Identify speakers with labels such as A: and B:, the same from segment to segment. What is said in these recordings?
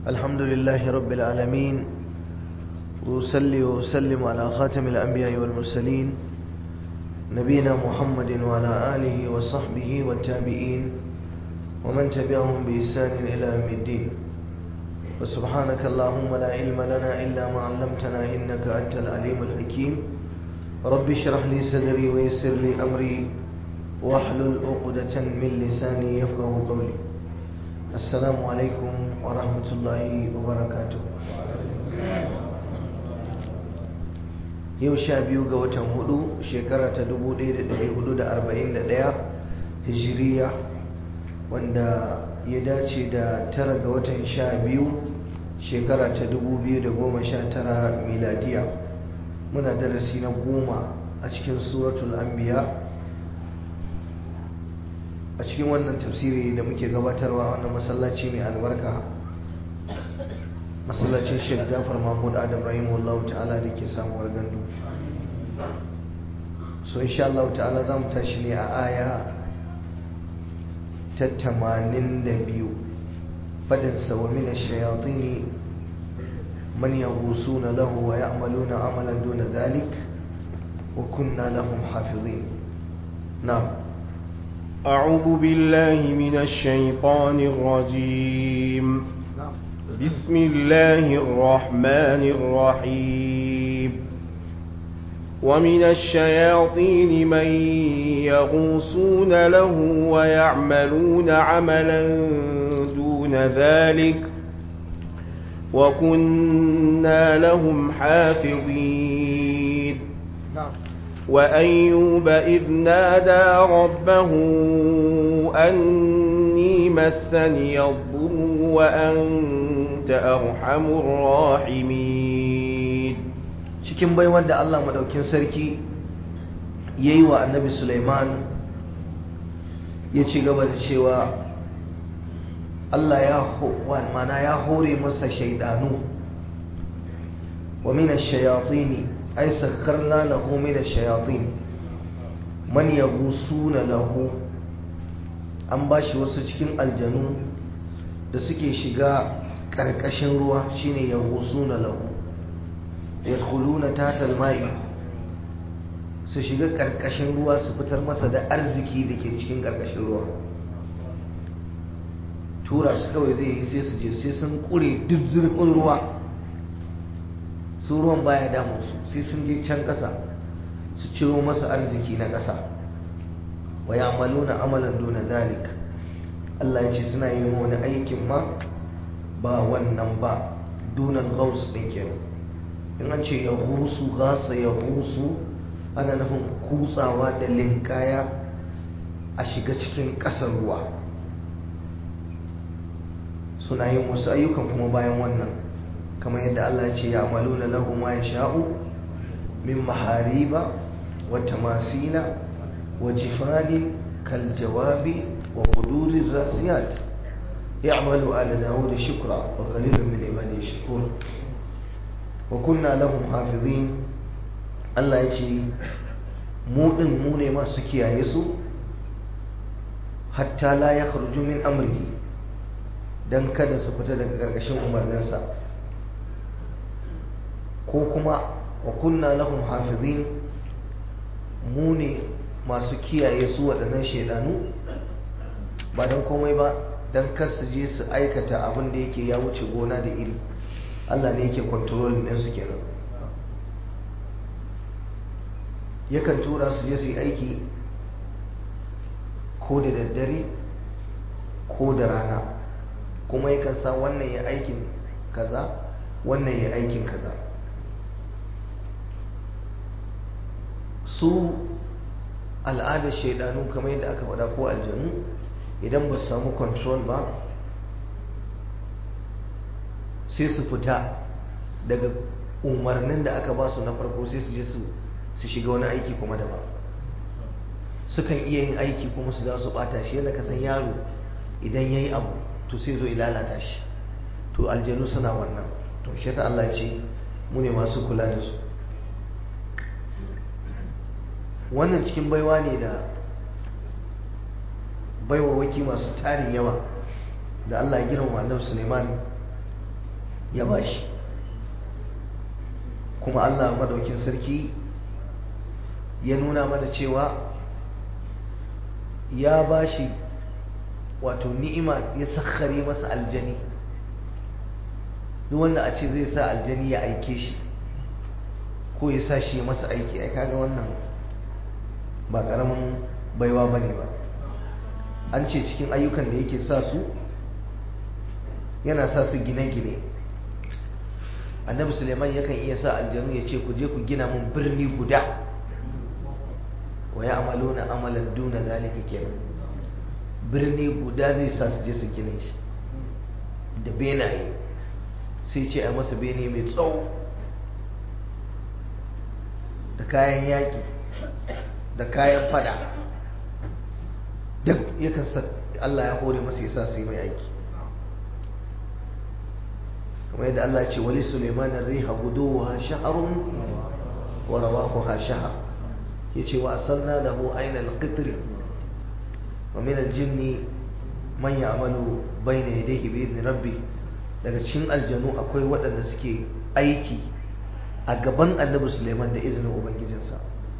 A: الحمد لله رب العالمين وأصلي وأسلم على خاتم الأنبياء والمرسلين نبينا محمد وعلى آله وصحبه والتابعين ومن تبعهم بإحسان إلى يوم الدين وسبحانك اللهم لا علم لنا إلا ما علمتنا إنك أنت العليم الحكيم رب اشرح لي صدري ويسر لي أمري واحلل عقدة من لساني يفقه قولي السلام عليكم ورحمة الله وبركاته yau sha biyu ga watan hudu shekara ta 1441 hijiriya wanda ya dace da tara ga watan sha biyu shekara ta 2019 miladiya muna darasi na goma a cikin suratul anbiya a cikin wannan tafsiri da muke gabatarwa wannan masallaci mai albarka masallacin Sheikh Jafar Mahmud Adam rahimahullahu ta'ala da ke samuwar gandu so insha Allah ta'ala za mu tashi ne a aya ta 82 fadin sa wa min ash-shayatin man yaghusuna lahu wa ya'maluna amalan duna dhalik wa kunna lahum hafizin na'am
B: أعوذ بالله من الشيطان الرجيم بسم الله الرحمن الرحيم ومن الشياطين من يغوصون له ويعملون عملا دون ذلك وكنا لهم حافظين وأيوب إذ نادى ربه أني مسني الضر وأنت أرحم الراحمين
A: cikin baiwar da Allah madaukin sarki ya yi wa annabi Sulaiman ya ci gaba da cewa Allah ya mana ya hore masa shaidanu wa min ash-shayatin ay sakharna lahu min ash-shayatin man yaghusuna lahu an bashi wasu cikin aljanu da suke shiga karkashin ruwa shine yaghusuna lahu yadkhuluna tahta al-ma'i su shiga karkashin ruwa su fitar masa da arziki da ke cikin karkashin ruwa tura su kawai zai yi sai su je sai sun kure duk zurfin ruwa su ruwan baya damu su sai sun je can ƙasa su ciro masa arziki na ƙasa wa ya'maluna amalan duna zalik Allah ya ce suna yin wani aikin ma ba wannan ba dunan gaus din kenan in an ce ya husu gasa ya husu ana nufin kutsawa da linkaya a shiga cikin ƙasar ruwa suna yin wasu ayyukan kuma bayan wannan kamar yadda Allah ya ce ya amalu na lahu ma ya sha'u min mahariba wa tamasila wa jifanin kal jawabi wa qudurir rasiyat ya'malu ala dawud shukra wa qalilun min ibadiy shakur wa kunna lahum hafizin Allah ya ce mu din mu ne masu kiyaye su hatta la ya kharuju min amrihi dan kada su fita daga gargashin umarninsa ko kuma wa kunna lahum hafizin mu ne masu kiyaye su waɗannan shaidanu ba don komai ba don kar su je su aikata abin da yake ya wuce gona da iri Allah ne yake kontrolin ɗinsu kenan yakan tura su je su yi aiki ko da daddare ko da rana kuma yakan sa wannan ya aikin kaza wannan ya aikin kaza su al'adar shaidanu kamar yadda aka faɗa ko aljanu idan ba su samu control ba sai su fita daga umarnin da aka ba su na farko sai su je su shiga wani aiki kuma daban sukan iya yin aiki kuma su za su bata shi yadda ka san yaro idan ya yi abu to sai zo lalata shi to aljanu suna wannan to shi yasa Allah ce mu ne masu kula da su wannan cikin baiwa ne da baiwawaki masu tarin yawa da Allah ya girmama Annabi Suleiman ya bashi kuma Allah madaukin sarki ya nuna mana cewa ya bashi wato ni'ima ya sakhare masa aljani duk wanda a ce zai sa aljani ya aike shi ko ya sa shi masa aiki ai kaga wannan ba karamin baiwa bane ba an ce cikin ayyukan da yake sa su yana sa su gine-gine annabi suleiman yakan iya sa aljanu ya ce ku je ku gina mun birni guda wa ya amalo na amalan duna zalika kenan birni guda zai sa su je su gine shi da benaye sai ce a masa bene mai tsawo da kayan yaƙi da kayan fada duk yakan sa Allah ya hore masa ya sa su yi mai aiki kamar yadda Allah ce wali Suleiman riha guduwa shaharun wa rawahuha shahar yace wa asalna lahu ayna al-qitr wa min al-jinni man ya'malu bayna yadayhi bi idni rabbi daga cikin aljanu akwai waɗanda suke aiki a gaban annabi Suleiman da izinin ubangijinsa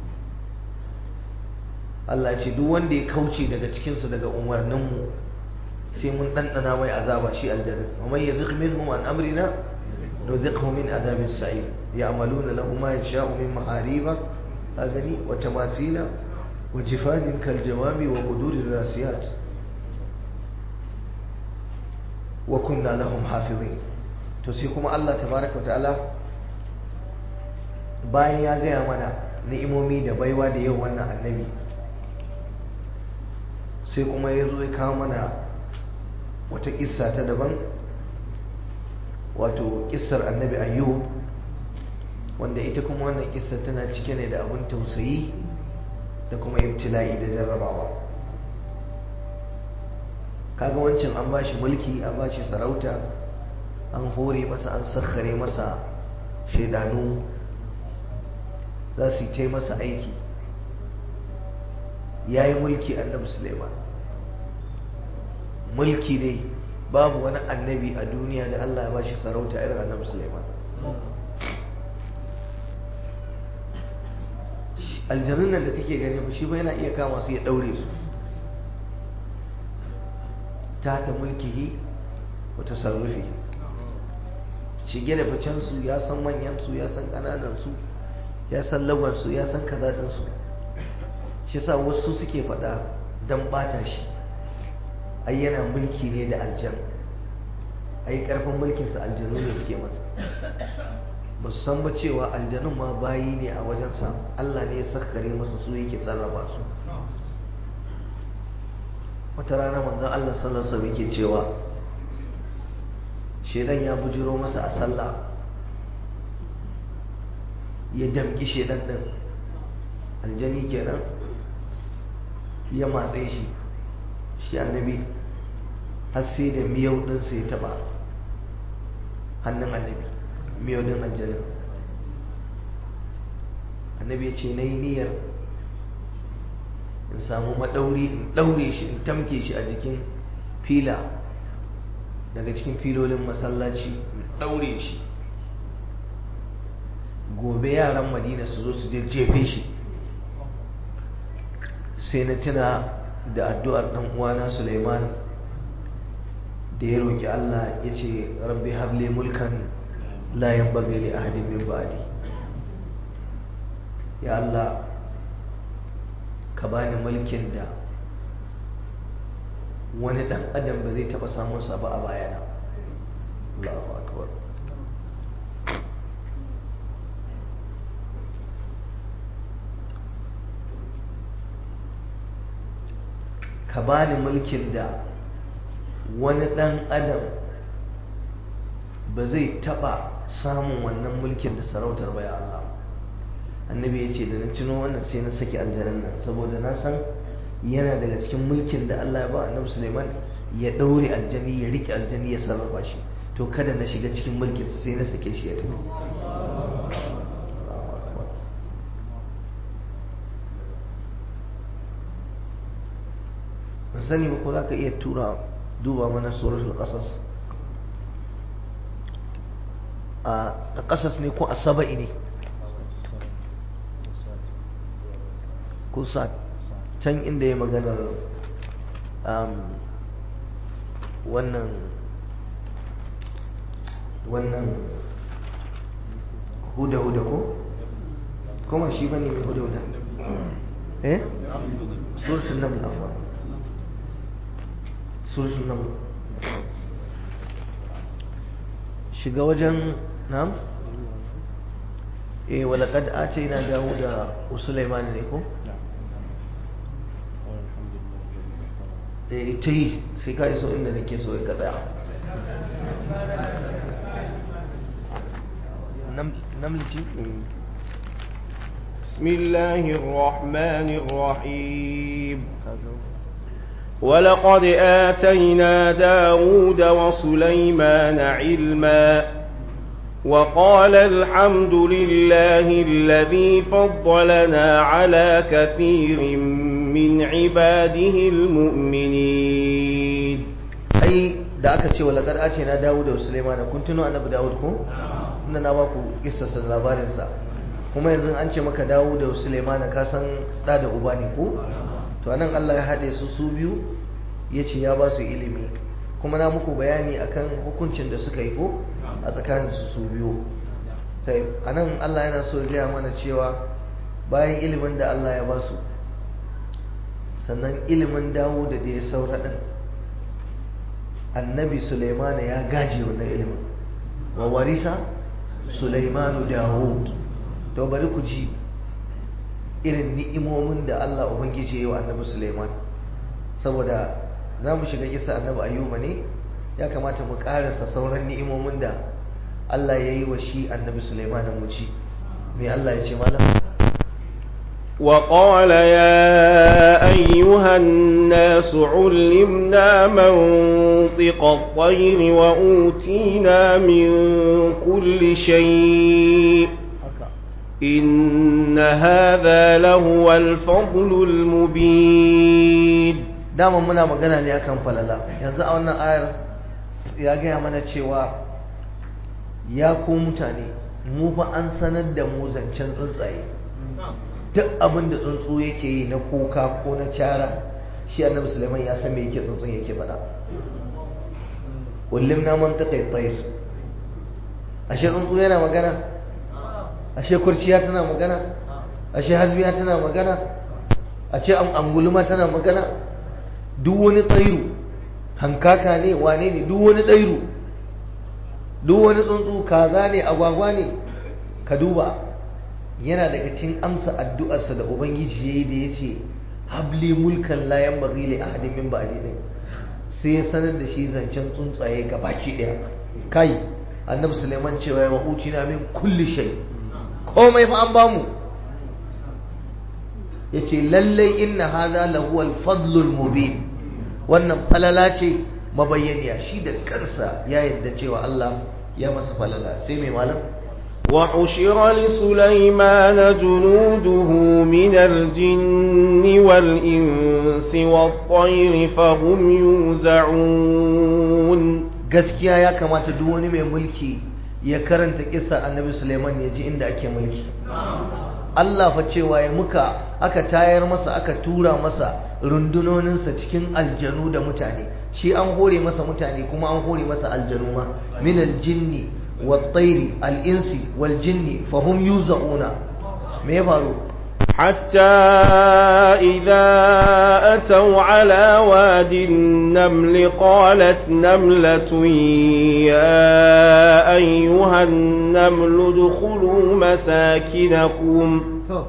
A: Allah ce duk wanda ya kauce daga cikinsu daga umarninmu sai mun ɗanɗana mai azaba shi aljanna wa man yazigh minhum an amrina nuziqhu min adabin sa'ir ya'maluna lahu ma yasha'u min mahariba agani wa tamathila wa jifanin kal jawabi wa qudurir rasiyat wa kunna lahum hafizin to sai kuma Allah tabaraka wa ta'ala bayan ya gaya mana ni'imomi da baiwa da yau wannan annabi sai kuma ya zo ya kawo mana wata kissa ta daban wato kissar annabi ayyub wanda ita kuma wannan kissa tana cike ne da abin tausayi da kuma ibtila'i da jarrabawa kaga wancan an bashi mulki an bashi sarauta an hore masa an sakhare masa shaidanu za su yi masa aiki ya yi mulki annabi suleiman mulki ne babu wani annabi a duniya da allah ya bashi sarauta irin annabi suleiman aljanun nan da kake gani ba shi ba yana iya kama su ya daure su ta ta mulkihi wata sarrufi shige da ficensu ya san manyansu ya san ƙananansu ya san lagwansu ya san kazaɗinsu shi sa wasu suke faɗa don ɓata shi ai yana mulki ne da aljan ai ƙarfin mulkinsa aljanu ne suke masa ba su san ba cewa aljanun ma bayi ne a wajensa Allah ne ya sakkare masa su yake sarrafa su wata rana manzon Allah sallallahu alaihi wasallam yake cewa shedan ya bujiro masa a sallah ya damki shedan din aljani kenan ya matse shi shi annabi har sai da miyau ɗinsa ya taɓa hannun annabi miyau ɗin aljanin annabi ya ce na yi niyyar in samu maɗauri in ɗaure shi in tamke shi a jikin fila daga cikin filolin masallaci in ɗaure shi gobe yaran madina su zo su je jefe shi sai na tuna da addu'ar ɗan uwana suleiman da ya roƙi allah ya ce rabbi hable mulkan la yanbaghi li ahadin min ba'di ya allah ka bani mulkin da wani dan adam ba zai taba samun sa ba a bayana Allahu akbar ka bani mulkin da wani dan adam ba zai taba samun wannan mulkin da sarautar ba ya Allah annabi ya ce da na tuno wannan sai na saki aljanan nan saboda na san yana daga cikin mulkin da Allah ya ba annabi Suleiman ya daure aljani ya rike aljani ya sarrafa shi to kada na shiga cikin mulkin sai na sake shi ya tafi ban sani ba ko za ka iya tura duba mana suratul qasas a ƙasas ne ko a saba'i ne ko sa can inda ya maganar wannan wannan huda-huda ko? kuma shi bane mai huda-huda eh? sursun nan afuwa sursun nan shiga wajen nam? eh walakad a ce yana dawo da usulaiman ne ko? ta yi sai ka iso inda nake so ya tsaya namlici
B: بسم الله الرحمن الرحيم ولقد آتينا داود وسليمان علما وقال الحمد لله الذي فضلنا على كثير من عباده المؤمنين
A: ai da aka ce walakar ace na Dawud da Sulaiman kun tuno annabi Dawud ko inda na baku kissarsa labarin sa kuma yanzu an ce maka Dawud da Sulaiman ka san da da uba ne ko to anan Allah ya hade su su biyu yace ya ba su ilimi kuma na muku bayani akan hukuncin da suka yi ko a tsakanin su su biyu sai anan Allah yana so ya gaya mana cewa bayan ilimin da Allah ya ba su sannan ilimin dawo da da ya saura ɗin annabi sulaimana ya gaji wannan ilimin wa warisa sulaimanu dawud to bari ku ji irin ni'imomin da Allah ubangiji ya yi wa annabi sulaiman saboda za mu shiga kisa annabi ayyuba ne ya kamata mu karasa sauran ni'imomin da Allah ya yi wa shi annabi sulaiman mu ci me Allah ya ce malam
B: وقال يا أيها الناس علمنا منطق الطير وأوتينا من كل شيء إن هذا لهو الفضل المبين
A: dama muna magana ne akan falala yanzu a wannan ayar ya gaya mana cewa ya ku mutane mu fa an sanar da mu zancen tsuntsaye duk abin da tsuntsu yake yi na kuka ko na cara shi annabi sulaiman ya san me yake tsuntsun yake faɗa kullum na man taƙai tsayir ashe tsuntsu yana magana ashe kurciya tana magana ashe hasbiya tana magana ashe anguluma tana magana duk wani tsairu hankaka ne wane ne duk wani tsairu duk wani tsuntsu kaza ne agwagwa ne ka duba yana daga cikin amsa addu'arsa da ubangiji yayi da yace habli mulkan la yanbaghi li ahadin min ba'di din sai ya sanar da shi zancen tsuntsaye ga baki daya kai annabi suleiman cewa ya wahuci na min kulli shay komai fa an bamu yace lallai inna hadha lahu al-fadlul mubin wannan falala ce mabayyaniya shi da kansa ya yadda cewa Allah ya masa falala sai mai malam
B: وحشر لسليمان جنوده من الجن والإنس والطير فهم يوزعون
A: gaskiya ya kamata duk wani mai mulki ya karanta kisa annabi Suleiman ya ji inda ake mulki Allah fa cewa ya muka aka tayar masa aka tura masa rundunoninsa cikin aljanu da mutane shi an hore masa mutane kuma an hore masa aljanu ma min aljinni والطير الإنس والجن فهم يوزعون ما يفعلوا
B: حتى إذا أتوا على واد النمل قالت نملة يا أيها النمل ادخلوا مساكنكم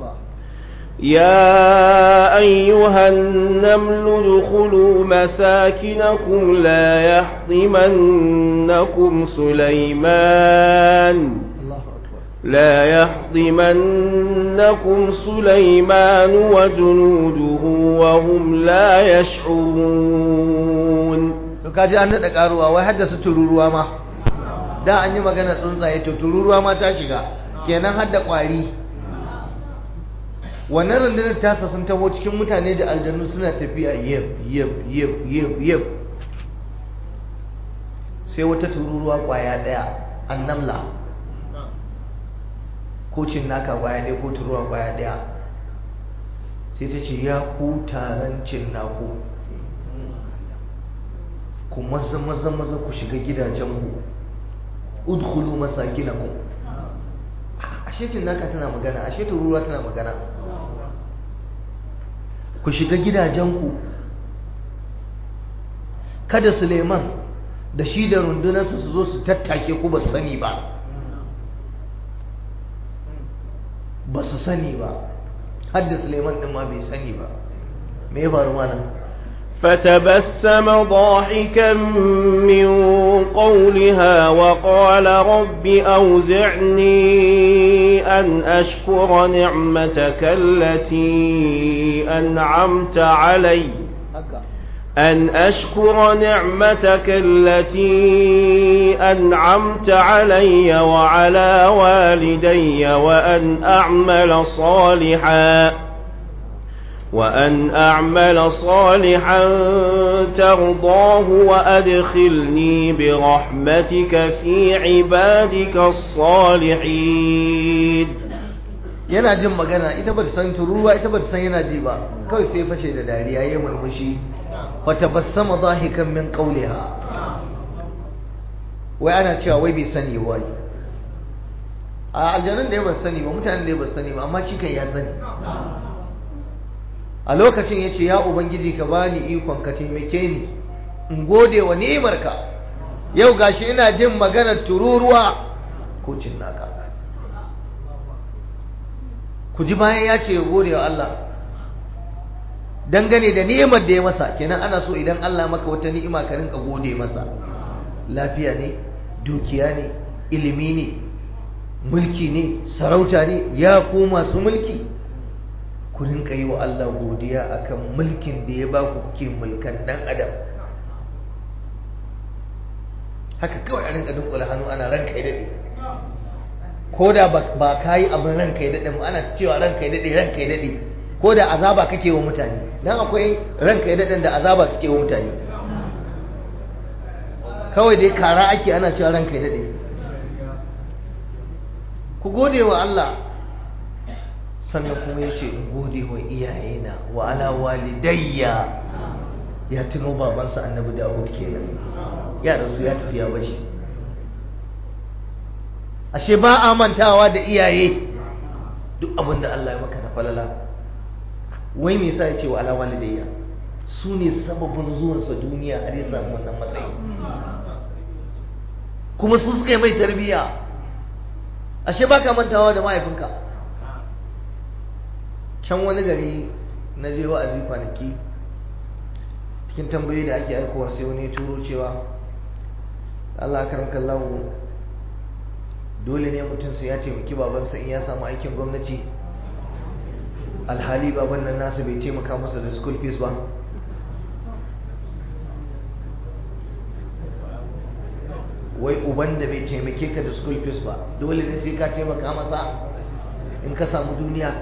B: يا أيها النمل ادخلوا مساكنكم لا يحطمنكم سليمان لا يحطمنكم سليمان وجنوده وهم لا يشعرون
A: kaji an daɗa ƙaruwa wai haddasa tururuwa ma da an yi magana tsuntsaye to tururuwa ma ta shiga kenan hadda ƙwari wannan rundunar tasa sun taho cikin mutane da aljanu suna tafiya yab yab yab yab yab sai wata tururuwa kwaya daya annamla ko cin naka kwaya ɗaya ko turuwa kwaya ɗaya sai ta ce ya ku taron cin naku ku maza maza maza ku shiga gidajenku udkhulu masakinakum ashe cin naka tana magana ashe turuwa tana magana ku shiga gidajenku kada suleiman da shi da rundunarsa su zo su tattake ku ba su sani ba ba su sani ba hadda suleiman din ma bai sani ba me ya faru malam
B: فتبسم ضاحكا من قولها وقال رب أوزعني أن أشكر نعمتك التي أنعمت علي أن أشكر نعمتك التي أنعمت علي وعلى والدي وأن أعمل صالحا وأن أعمل صالحا ترضاه وأدخلني برحمتك في عبادك الصالحين
A: yana jin magana ita ba ta san turuwa ita ba ta san yana ji ba kawai sai fashe da dariya ya murmushi fa tabassama dahikan min qawliha wai ana cewa wai bai sani wai a aljanun da ya ba sani ba mutanen da ya ba sani ba amma shi kan ya sani a lokacin ya ce ya ubangiji ka bani ikon ka taimake ni in gode wa ni'imarka yau gashi ina jin maganar tururuwa ko cin naka ku ji bayan ya ce ya gode wa Allah dangane da ni'imar da ya masa kenan ana so idan Allah maka wata ni'ima ka rinka gode masa lafiya ne dukiya ne ilimi ne mulki ne sarauta ne ya ku masu mulki ku rinka yi wa Allah godiya akan mulkin da ya ba ku kuke mulkan dan adam haka kawai a rinka dunkula hannu ana ranka ya daɗe ko da ba ka yi abin ranka ya daɗe ana cewa ranka ya daɗe ranka ya daɗe ko da azaba kake wa mutane dan akwai ranka ya daɗen da azaba suke wa mutane kawai dai kara ake ana cewa ranka ya daɗe ku gode wa Allah sannan kuma ya ce in gode wa iyayena wa ala walidayya ya tuno babansa annabi dawud kenan ya rasu ya tafi ya bashi ashe ba a mantawa da iyaye duk abin da Allah ya maka na falala wai me yasa ya ce wa ala walidayya su ne sababin zuwansa duniya har ya samu wannan matsayi kuma su suka yi mai tarbiyya ashe ba ka mantawa da mahaifinka can wani gari na je wa'azi kwanaki cikin tambayoyi da ake aikowa sai wani ya turo cewa Allah karam kallahu dole ne mutum sai ya taimaki babansa in ya samu aikin gwamnati alhali baban nan nasa bai taimaka masa da school fees ba wai uban da bai taimake ka da school fees ba dole ne sai ka taimaka masa in ka samu duniya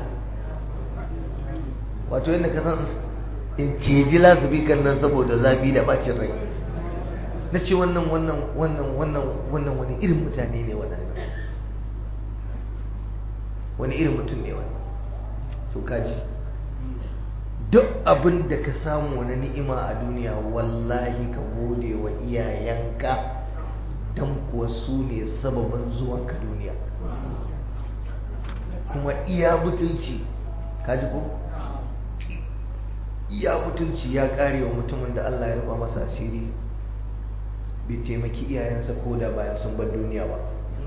A: wato yadda ka san in ceji lasibikan nan saboda zafi da bacin rai na ce wannan wannan wannan wannan wannan wani irin mutane ne waɗannan wani irin mutum ne wannan to kaji duk abin da ka samu wani ni'ima a duniya wallahi ka gode wa iyayenka don kuwa su ne sababin zuwanka duniya kuma iya butulci kaji ko iya butulci ya kare wa mutumin da Allah ya rufa masa asiri bai taimaki iyayensa ko da bayan sun bar duniya ba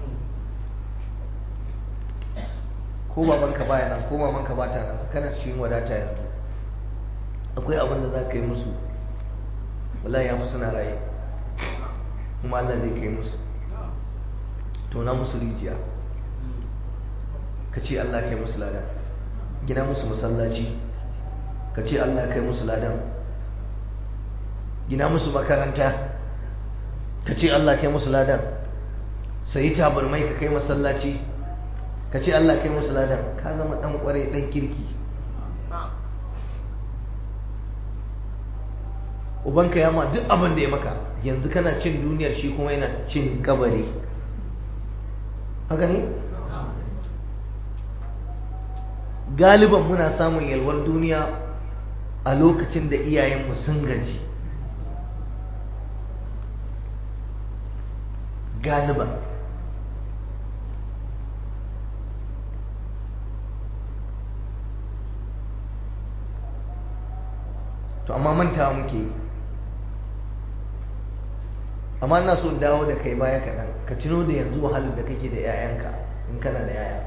A: ko babanka baya nan ko mamanka ba ta nan kana cikin wadata yanzu akwai abin da za ka yi musu wallahi ya musu na raye kuma Allah zai kai musu tona musu rijiya ka ce Allah kai musu ladan gina musu masallaci ka ce Allah kai musu ladan gina musu makaranta ka ce Allah kai musu ladan sayi tabarmai ka kai masallaci ka ce Allah kai musu ladan ka zama dan kwarai dan kirki ubanka ya ma duk abin da ya maka yanzu kana cin duniyar shi kuma yana cin kabari haka ne galiban muna samun yalwar duniya a lokacin da iyayenmu sun gaji galiban to amma mantawa muke yi amma ina so dawo da kai baya kaɗan ka tuno da yanzu wahalar da kake da 'ya'yanka in kana da 'ya'ya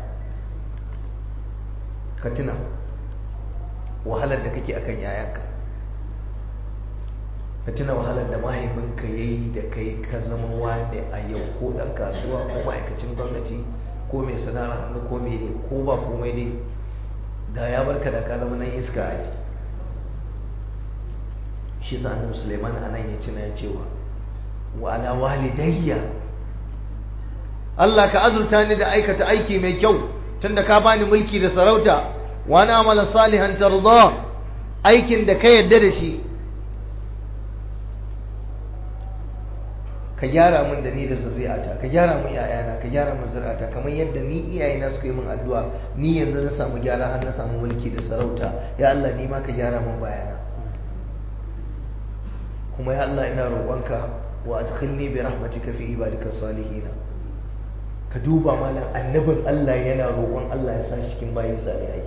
A: ka tuna wahalar da kake akan 'ya'yanka ka tuna wahalar da mahaifinka ya yi da kai ka zama wane a yau ko ɗan kasuwa ko ma'aikacin gwamnati ko mai sana'ar hannu ko mai ne ko ba komai ne da ya barka da ka zama nan iska a yi shi sa annabi suleiman a nan ya tuna ya cewa wa ala walidayya Allah ka azurta ni da aikata aiki mai kyau tunda ka bani mulki da sarauta wa na amala salihan tarda aikin da ka yadda da shi ka gyara min da ni da zuri'ata ka gyara min iyayena ka gyara min zuri'ata kamar yadda ni iyayena suka yi min addu'a ni yanzu na samu gyara har na samu mulki da sarauta ya Allah ni ma ka gyara min bayana kuma ya Allah ina roƙonka wa adkhilni bi rahmatika fi ibadika salihin ka duba malam annabin Allah yana roƙon Allah ya sa shi cikin bayin salihai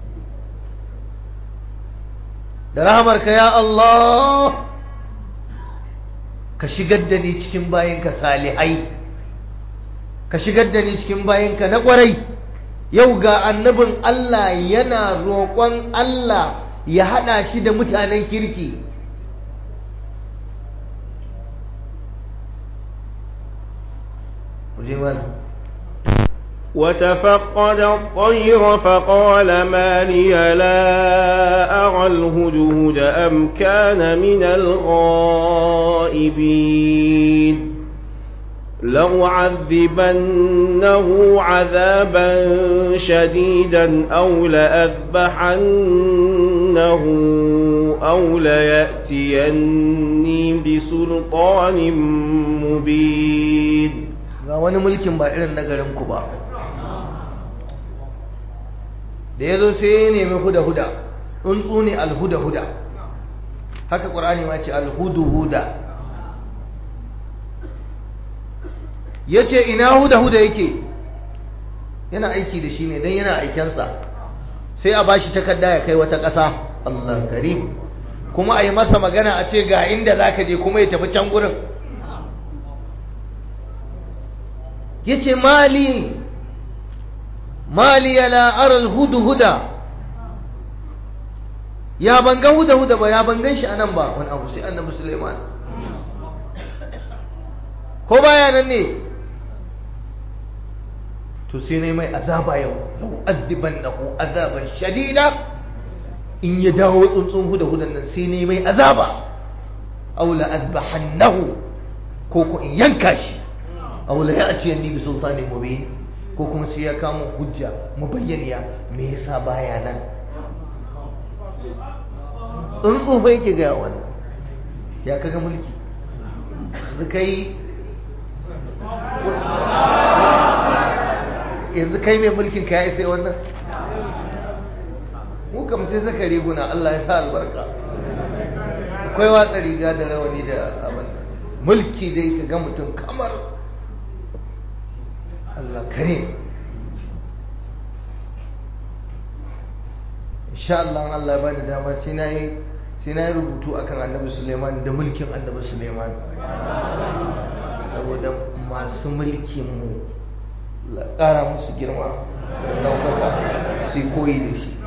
A: da rahamarka ya Allah ka shigar da ni cikin bayinka salihai ka shigar da ni cikin bayinka na ƙwarai yau ga annabin Allah yana roƙon Allah ya haɗa shi da mutanen kirki
B: وتفقد الطير فقال ما لي لا أرى الهدهد أم كان من الغائبين لأعذبنه عذابا شديدا أو لأذبحنه أو ليأتيني بسلطان مبين
A: ga wani mulkin ba irin na garinku ba da ya zo sai ya nemi huda-huda tsuntsu ne alhuda-huda haka ƙur'ani ma ce alhudu-huda ya ce ina huda-huda yake yana aiki da shi ne don yana aikensa sai a bashi takarda ya kai wata ƙasa Allah karim kuma a yi masa magana a ce ga inda za ka je kuma ya tafi can gurin ya ce mali mali ya la'arar hudu-huda ya bangan huda-huda ba ya bangan shi anan ba wani abu sai annabi suleiman ko baya nan ne to sai ne mai azaba yau lau azziban na ku azaban shadida in ya dawo tsuntsun huda-hudan nan sai ne mai azaba aula azbahannahu ko ko in yanka shi aw la ya'ti anni bi sultanin mubin ko kuma sai ya kama hujja mubayyaniya me yasa baya nan tsuntsu bai yake ga wannan ya kaga mulki yanzu kai yanzu kai mai mulkin ka ya isa wannan mu kam sai saka riguna Allah ya sa albarka akwai watsa riga da rawani da abin mulki dai ka ga mutum kamar Allah karim insha Allah Allah ya bani dama sai na yi sai na yi rubutu akan annabi Suleiman da mulkin annabi Suleiman saboda masu mulkin mu la ƙara musu girma da ɗaukaka sai koyi da shi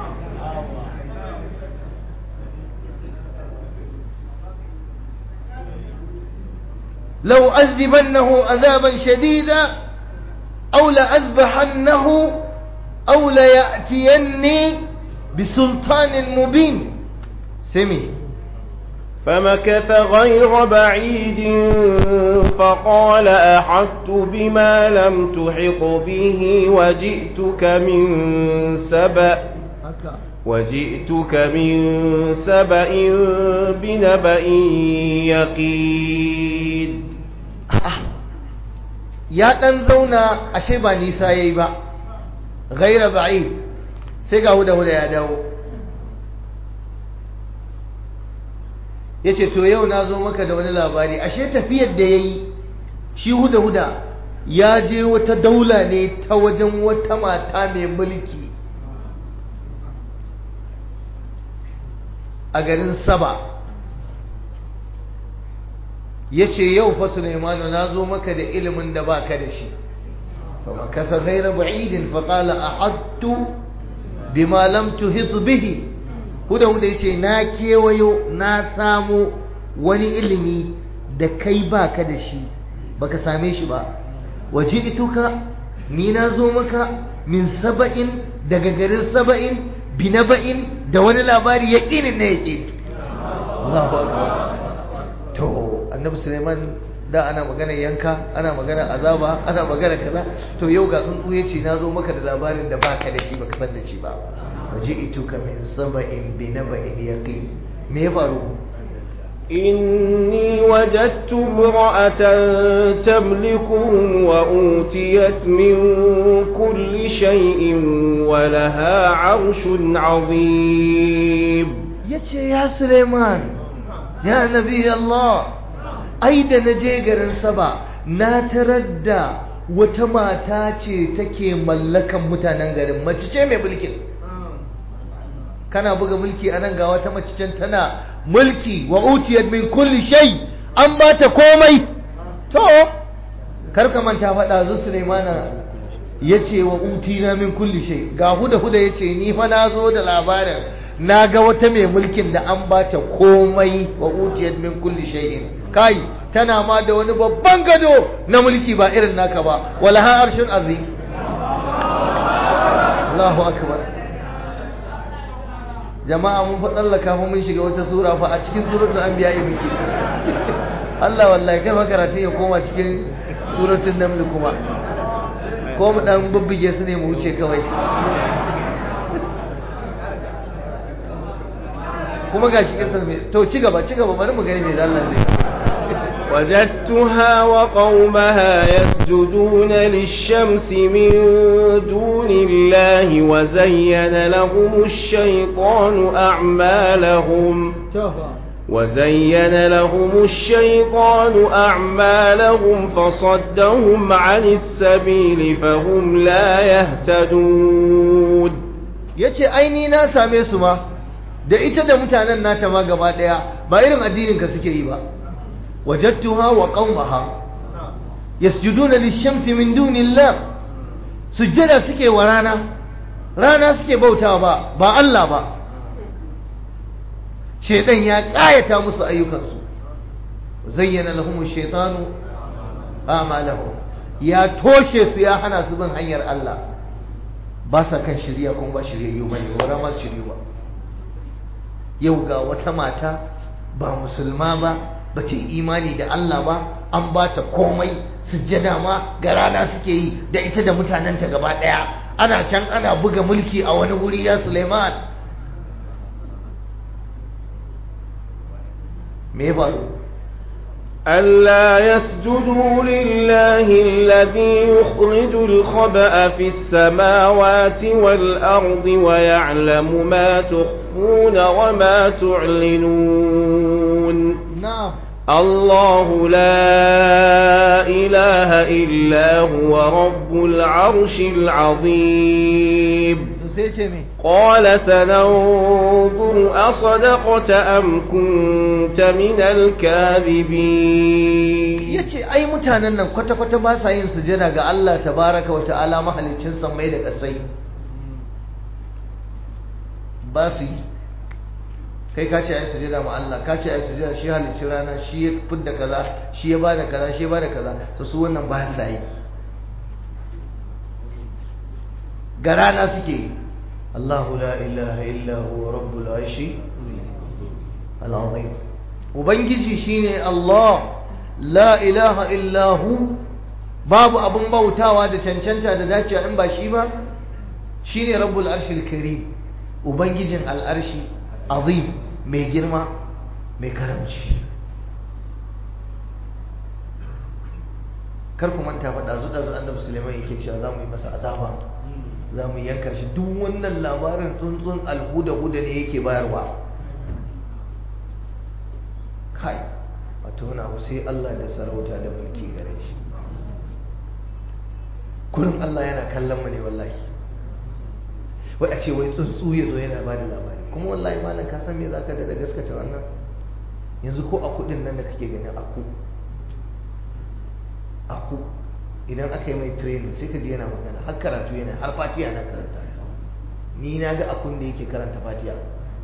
A: لو أذبنه عذابا شديدا أو لأذبحنه أو ليأتيني بسلطان مبين سمي
B: فمكث غير بعيد فقال أحطت بما لم تحط به وجئتك من سبأ وجئتك من سبأ بنبأ يقين
A: ya ɗan zauna ashe ba nisa ya yi ba gaira ba'i sai ga huda huda ya dawo ya ce to yau na zo maka da wani labari ashe tafiyar da ya yi shi huda huda ya je wata daula ne ta wajen wata mata mai mulki a garin saba ya ce yau fa Sulaimanu na zo maka da ilimin da ba ka da shi fa makasa ghaira ba'idin fa qala ahadtu bima lam tuhit bihi huda huda yace na kewayo na samu wani ilimi da kai baka da shi baka same shi ba waji'tuka ni na zo maka min saba'in daga garin saba'in binaba'in da wani labari yaqinin na yaqin Allahu akbar to annabi Sulaiman da ana magana yanka ana magana azaba ana magana kaza to yau ga tsuntsu yace na zo maka da labarin da baka da shi baka san da shi ba waji'tuka min saba'in binaba'in yaqin me ya faru
B: إني وجدت امرأة تملكهم وأوتيت من كل شيء ولها عرش عظيم
A: yace ya Suleiman ya nabi Allah ai da naje garin Saba na tarar da wata mata ce take mallakan mutanen garin mace ce mai mulkin kana buga mulki a nan ga wata mace can tana mulki wa utiyat min kulli shay an ba ta komai to kar ka manta faɗa zu Sulaimana yace wa utina min kulli shay ga huda huda yace ni fa na zo da labarin na ga wata mai mulkin da an ba ta komai wa utiyat min kulli shay'in kai tana ma da wani babban gado na mulki ba irin naka ba wala ha arshun azim Allahu akbar jama'a mun fa tsallaka fa mun shiga wata sura fa a cikin suratul anbiya muke Allah wallahi kar makaratu ya koma cikin suratul naml kuma ko mu dan bubbuge su ne mu wuce kawai kuma gashi kisan me to ci gaba ci gaba bari mu gani me Allah zai
B: وجدتها وقومها يسجدون للشمس من دون الله وزين لهم الشيطان أعمالهم وزين لهم الشيطان أعمالهم فصدهم عن السبيل فهم لا يهتدون
A: yace aini na same su ma da ita da mutanen nata ma gaba daya ba irin addinin ka suke yi ba وجدتها وقومها يسجدون للشمس من دون الله سجدا suke wa rana rana suke bautawa ba ba Allah ba shedan ya kayata musu ayyukansu zayyana lahum ash-shaytanu a'malahum ya toshe su ya hana su bin hanyar Allah ba sa kan shirya kuma ba shiryayyu bane wara ma shiryu ba yau ga wata mata ba musulma ba ba ce imani da Allah ba an ba ta komai sujjada ma ga rana suke yi da ita da mutanenta gaba ɗaya ana can ana buga mulki a wani wuri ya Suleiman me ya faru
B: ألا يسجدوا لله الذي يخرج الخبأ في السماوات والأرض ويعلم ما تخفون وما تعلنون
A: نعم
B: الله لا إله إلا هو رب العرش العظيم
A: sai ce me
B: قال سننظر أصدقت أم كنت من الكاذبين
A: yace ai mutanen nan kwata-kwata ba sa yin sujada ga Allah tabaraka wa ta'ala mahaliccin sammai da ƙasai ba su yi kai ka ce ai sujada ma Allah ka ce ai sujada shi halicci rana shi ya fidda kaza shi ya bada kaza shi ya bada kaza to su wannan ba sa yi ga rana suke yi Allahu la ilaha illa huwa rabbul arshi al-azim ubangiji shine Allah la ilaha illa hu babu abun bautawa da cancanta da dacewa in ba shi ba shine rabbul arshil karim ubangijin al'arshi azim mai girma mai karamci kar ku manta faɗa zuɗa zuɗa annabi suleiman yake cewa za mu yi masa azaba za mu yanka shi duk wannan labarin tsuntsun alhuda-huda ne yake bayarwa kai wato wani abu sai Allah da sarauta da mulki gare shi kullum Allah yana kallon mu ne wallahi wai a ce wai tsuntsu ya zo yana ba da labari kuma wallahi malam ka san me za ka da gaskata wannan yanzu ko a kudin nan da kake gani aku aku idan aka yi mai training sai ka ji yana magana har karatu yana har fatiya na karanta ni na ga akun da yake karanta fatiya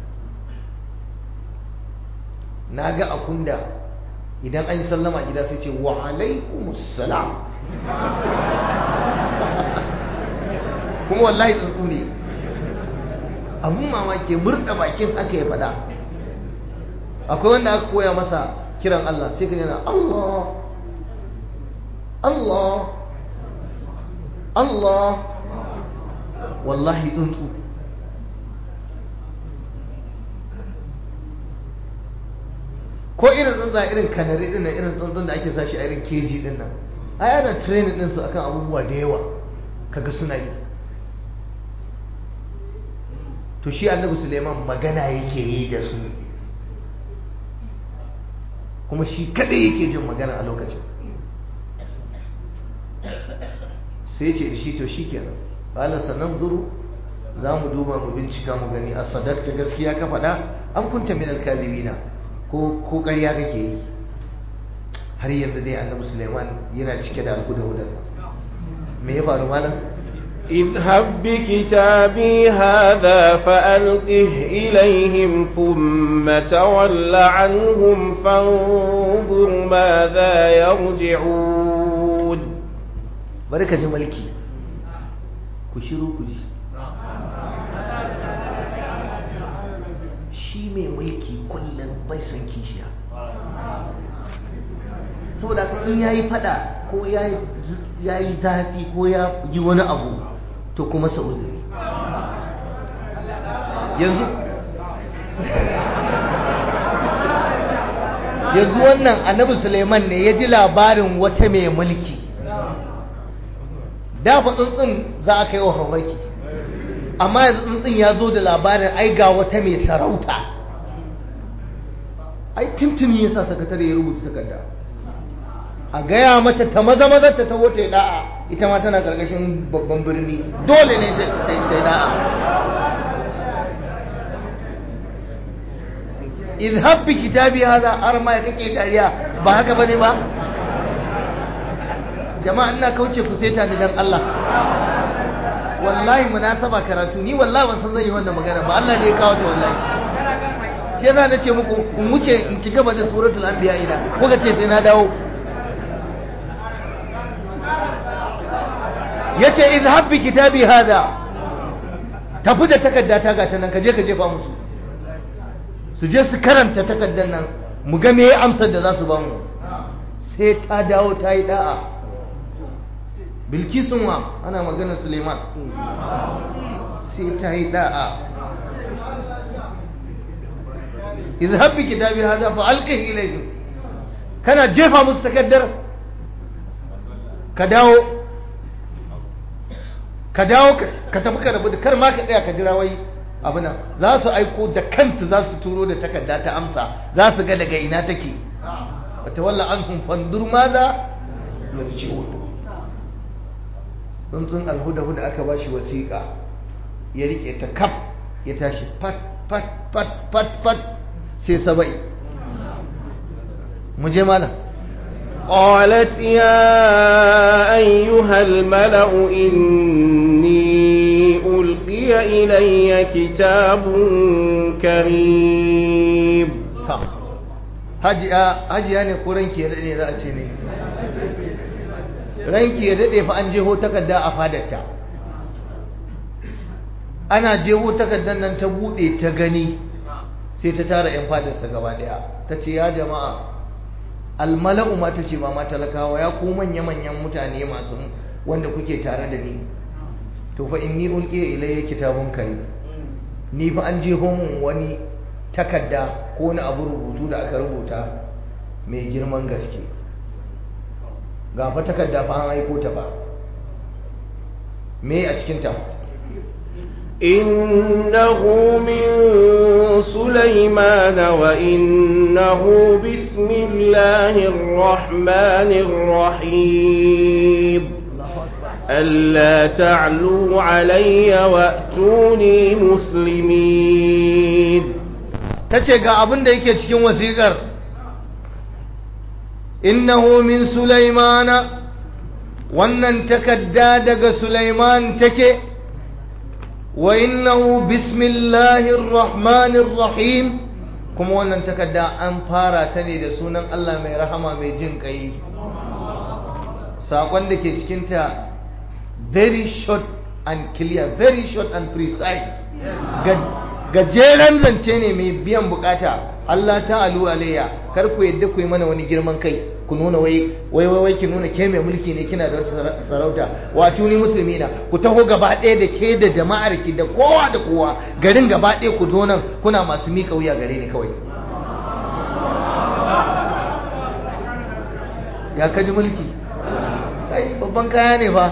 A: na ga akun da idan an yi sallama gida sai ce wa alaikumussalam kuma wallahi tsuntsu ne abun mamaki murda bakin aka ya faɗa akwai wanda aka koya masa kiran Allah sai ka yana Allah Allah Allah wallahi tsuntsu ko irin tsuntsa irin kanari din nan irin tsuntsun da ake sashi a irin keji din nan ai ana training din su akan abubuwa da yawa kaga suna yi to shi annabi suleiman magana yake yi da su kuma shi kadai yake jin magana a lokacin sai ce da shi to shi kenan ƙala sanan zuru za mu duba mu bincika mu gani a sadakta gaskiya ka faɗa an kunta min alkazibina ko ko ƙarya kake yi har yanzu dai annabi suleiman yana cike da alhuda-hudar me ya faru malam
B: اذهب بكتابي هذا فألقه إليهم ثم تول عنهم فانظر ماذا يرجعون
A: بركة ملكي كشرو كشي shi mai mulki kullum bai san kishiya saboda haka in yayi fada ko ya yi zafi ko ya yi wani abu to kuma sa uzuri yanzu yanzu wannan annabi suleiman ne ya ji labarin wata mai mulki da fa tsuntsun za a kai wa farmaki amma yanzu tsuntsun ya zo da labarin ai ga wata mai sarauta ai tuntuni ya sa sakatare ya rubuta takarda a gaya mata ta maza maza ta taho ta yi da'a ita ma tana karkashin babban birni dole ne ta yi da'a idhab bi kitabi hada har ma ya kake dariya ba haka bane ba jama'a ina kauce ku sai ni dan Allah wallahi munasaba karatu ni wallahi ban san zan yi wannan magana ba Allah ne ya kawo ta wallahi shi yasa nace muku in wuce in ci gaba da suratul anbiya ina kuka ce sai na dawo yace izhab bi kitabi hada tafi da takarda ta gata nan ka je ka jefa musu su je su karanta takardar nan mu ga me amsar da za su ba mu sai ta dawo ta yi da'a bilkisun wa ana magana suleiman sai ta yi da'a izhab bi kitabi hada fa alqihi ilayhim kana jefa musu takardar ka dawo ka dawo ka tafi ka rabu da kar ma ka tsaya ka jira wai abu nan za su aiko da kansu za su turo da takarda ta amsa za su ga daga ina take wata walla an hun fandur ma za yarji'un tsuntsun alhuda huda aka ba shi wasiƙa ya riƙe ta kaf ya tashi fat fat fat fat fat sai saba'i mu je malam
B: قالت يا أيها الملأ إني ألقي إلي كتاب كريم
A: hajiya ne ko ranki ya daɗe za a ce ne ranki ya daɗe fa an jeho takarda a fadarta ana jeho takardar nan ta buɗe ta gani sai ta tara 'yan fadarsa gaba ɗaya ta ce ya jama'a almala'u ma ta ce ba ma talakawa ya ku manya-manyan mutane masu wanda kuke tare da ni to fa inni ulqiya ilayya kitabun kai ni fa an je mun wani takarda ko wani abu rubutu da aka rubuta mai girman gaske ga fa takarda fa an aiko ta ba me a cikin ta
B: إنه من سليمان وإنه بسم الله الرحمن الرحيم ألا تعلوا علي وأتوني مسلمين
A: tace ga abin da yake cikin wasiƙar innahu min sulaimana wannan takadda daga sulaiman take wa innahu bismillahir rahmanir rahim kuma wannan takadda an fara ta ne da sunan Allah mai rahama mai jin kai sakon da ke cikinta very short and clear very short and precise gajeren zance ne mai biyan bukata Allah ta'alu alayya kar ku yadda ku yi mana wani girman kai ku nuna wai wai wai ki nuna ke mai mulki ne kina da wata sarauta wato ni musulmi na ku taho gaba ɗaya da ke da jama'ar ki da kowa da kowa garin gaba ɗaya ku zo nan kuna masu miƙa wuya gare ni kawai ya kaji mulki ai babban kaya ne fa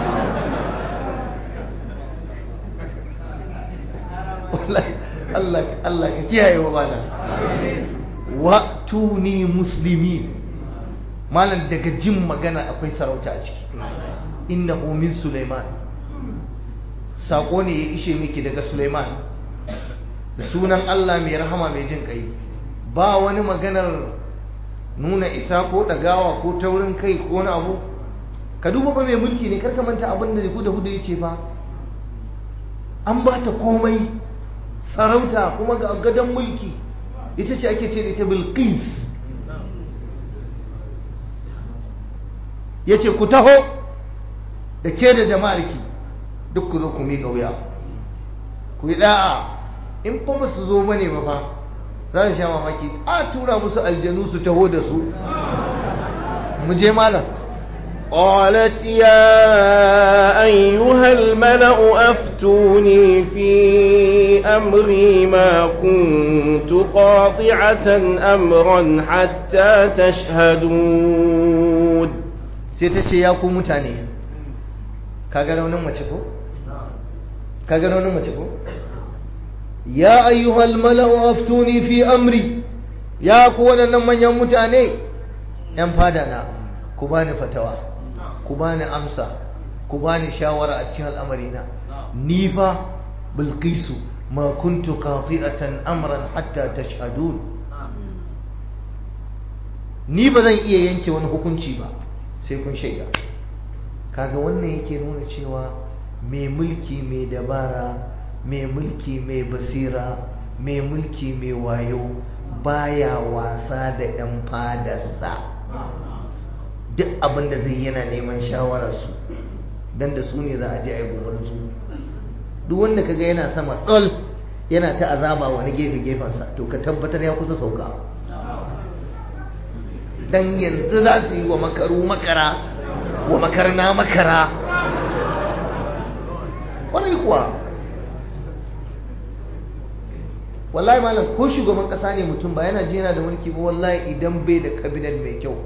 A: Allah Allah ka kiyaye wa malam wa tuni muslimin malam daga jin magana akwai sarauta a ciki innahu min sulaiman sako ne ya ishe miki daga sulaiman da sunan Allah mai rahama mai jin kai ba wani maganar nuna isa ko dagawa ko taurin kai ko wani abu ka duba ba mai mulki ne karka manta abin da da hudu ya ce fa an ba ta komai sarauta kuma ga gadon mulki ita ce ake ce da ita bilqis ya ce ku taho da ke da jama'arki duk ku zo ku miƙa wuya ku yi da'a in fa ba su zo bane ba fa za su sha mamaki a tura musu aljanu su taho da su mu je malam
B: قالت يا أيها الملأ أفتوني في أمري ما كنت قاطعة أمرا حتى تشهدون
A: sai ta ce ya ku mutane kaga raunin mace ko kaga raunin mace ko ya ayyuhal mala'u aftuni fi amri ya ku waɗannan manyan mutane yan fada na ku bani fatawa ku bani amsa ku bani shawara a cikin al'amarina ni fa bilqisu ma kuntu qati'atan amran hatta tashhadun ni ba zan iya yanke wani hukunci ba sai kun shaida kaga wannan yake nuna cewa mai mulki mai dabara mai mulki mai basira mai mulki mai wayo baya wasa da 'yan fadarsa duk abin da zai yana neman shawararsu don da su ne za a je a yi su duk wanda kaga yana sama ɗol yana ta azaba wani gefe-gefensa to ka tabbatar ya kusa sauka don yanzu za su yi wa makaru makara wa makarna makara wani kuwa wallahi malam ko shugaban kasa ne mutum ba yana ji yana da mulki ba wallahi idan bai da kabinet mai kyau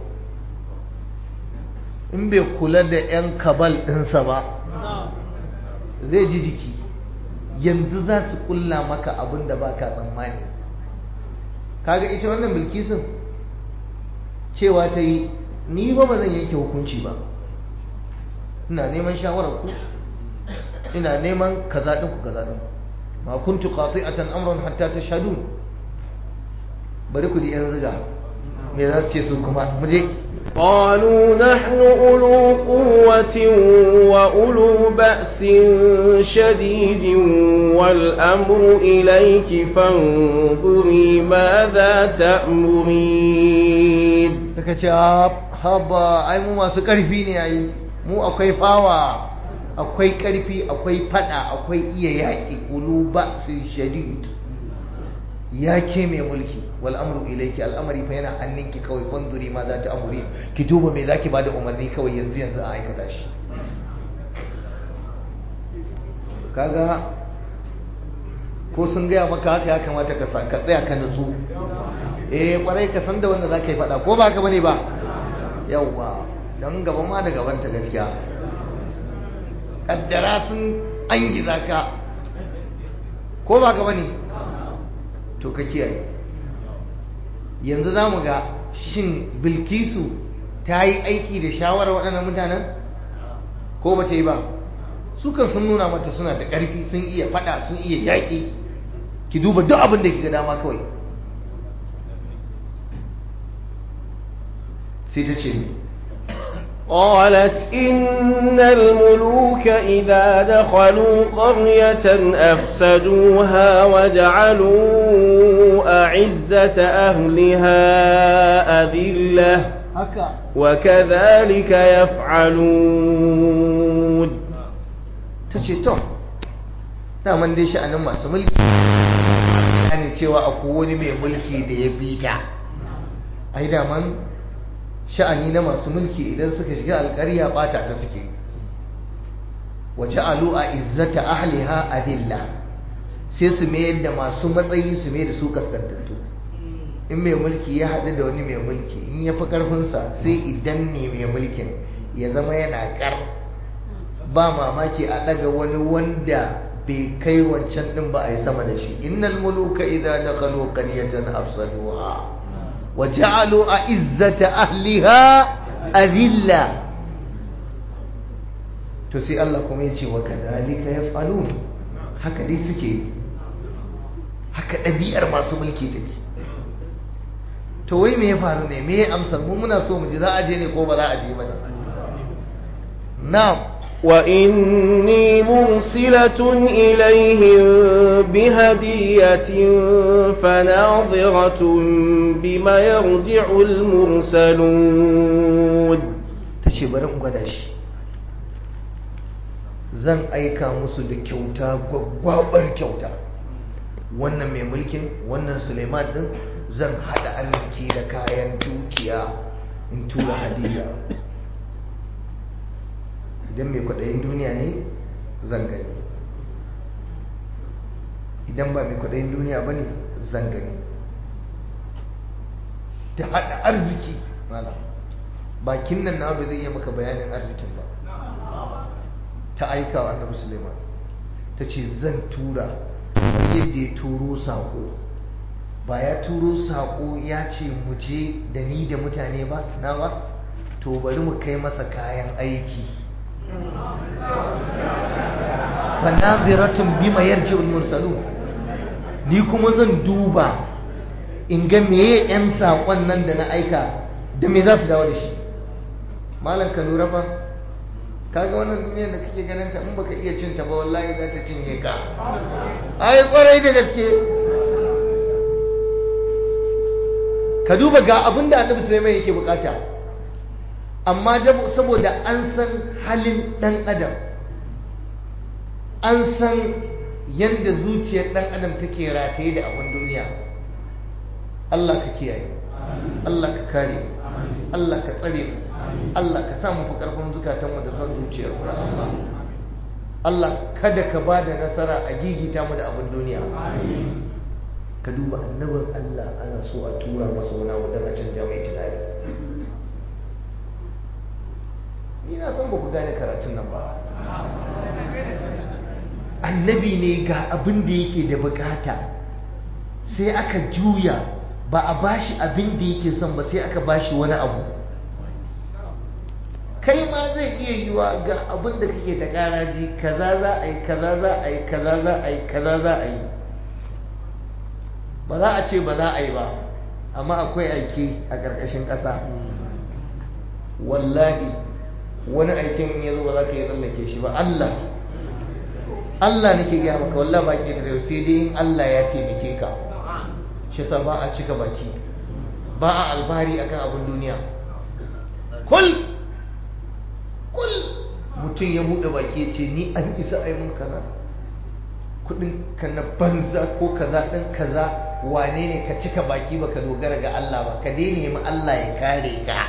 A: in bai kula da 'yan kabal ɗinsa ba zai ji jiki yanzu za su kulla maka abin da ba ka tsammani kaga ita wannan bilkisun cewa ta yi ni ba ba zan yanke hukunci ba ina neman shawarar ku ina neman kaza ɗin ku kaza ɗin ku ma kuntu qati'atan amran hatta tashhadun bari ku ji yan ziga me za su ce su kuma mu je
B: قالوا نحن أولو قوة وأولو بأس شديد والأمر إليك فانظري ماذا تأمرين
A: daga ce haba ai mu masu ƙarfi ne ai mu akwai fawa akwai ƙarfi akwai fada akwai iya yaƙi ulu ba'sin shadid ya ke mai mulki wal amru ilayki al'amari fa yana hannunki kawai fanzuri ma za ta amuri ki duba me zaki bada umarni kawai yanzu yanzu a aikata shi kaga ko sun gaya maka haka ya kamata ka ka tsaya ka nutsu eh kwarai ka san da wanda za ka yi faɗa ko ba ka bane ba yawwa don gaban ma da gaban ta gaskiya kaddara sun an giza ka ko ba ka bane to ka kiyaye yanzu za mu ga shin bilkisu ta yi aiki da shawarar waɗannan mutanen ko ba ta yi ba su kan sun nuna mata suna da ƙarfi sun iya faɗa sun iya yaƙi ki duba duk abin da ga dama kawai sai ta ce
B: قالت إن الملوك إذا دخلوا قرية أفسدوها وجعلوا أعزة أهلها أذلة وكذلك يفعلون
A: تشيتو daman dai sha'anin masu mulki ne cewa akwai wani mai mulki da ya fi ta ai daman sha'ani na masu mulki idan suka shiga alƙarya bata ta suke waje alu a izzata ahliha adilla sai su mayar da masu matsayi su mai da su kaskantattu in mai mulki ya haɗu da wani mai mulki in ya fi ƙarfinsa sai idan ne mai mulkin ya zama yana ƙar ba mamaki a ɗaga wani wanda bai kai wancan ɗin ba a yi sama da shi innal muluka idan dakhalu qaryatan afsaduha وجعلوا أعزة أهلها أذلة تسي الله كم يجي وكذلك يفعلون haka dai suke haka ɗabi'ar masu mulki take to wai me ya faru ne me ya amsar mu muna so mu ji za a je ne ko ba za a je ba ne na'am
B: وإني مرسلة إليهم بهدية فناظرة بما يرجع المرسلون
A: tace bari in gwada shi zan aika musu da kyauta gwaggwabar kyauta wannan mai mulkin wannan suleiman din zan hada arziki da kayan dukiya in tura hadiya idan mai kwaɗayin duniya ne zan gani idan ba mai kwaɗayin duniya ba ne zan gani ta haɗa arziki bakin nan na ba zai iya maka bayanin arzikin ba ta aika wa annabi suleiman ta ce zan tura kamar yadda ya turo saƙo ba ya turo saƙo ya ce mu je da ni da mutane ba na ba to bari mu kai masa kayan aiki fanaziratun bima yarji'ul mursalun ni kuma zan duba in ga meye yan saƙon nan da na aika da me za su dawo da shi malam ka lura fa kaga wannan duniya da kake ganin ta in baka iya cin ta ba wallahi za ta cinye ka ai kwarai da gaske ka duba ga abin da annabi sulaiman yake bukata amma saboda an san halin dan adam an san yadda zuciyar dan adam take rataye da abin duniya Allah ka kiyaye Allah ka kare Allah ka tsare mu Allah ka sa mu fi karfin zukatanmu da son zuciyar mu Allah Allah kada ka ba da nasara a gigita mu da abin duniya ka duba annabin Allah ana so a tura masa wani abu don a canja mai tunani ni na san ba ku gane karatun nan ba annabi ne ga abin da yake da bukata sai aka juya ba a bashi abin da yake son ba sai aka bashi wani abu kai ma zai iya yiwa ga abin da kake ta karaji kaza za a yi kaza za a yi kaza za a yi kaza za a yi ba za a ce ba za a yi ba amma akwai aiki a ƙarƙashin ƙasa wallahi wani aikin ya zo ba za ka yi tsallake shi ba Allah Allah nake gaya maka wallahi ba ke tare sai dai in Allah ya taimake ka shi sa ba a cika baki ba a albari akan abin duniya kul kul mutum ya buɗe baki ya ce ni an isa a yi mun kaza kudin ka na banza ko kaza ɗin kaza wane ne ka cika baki baka dogara ga Allah ba ka daina yi Allah ya kare ka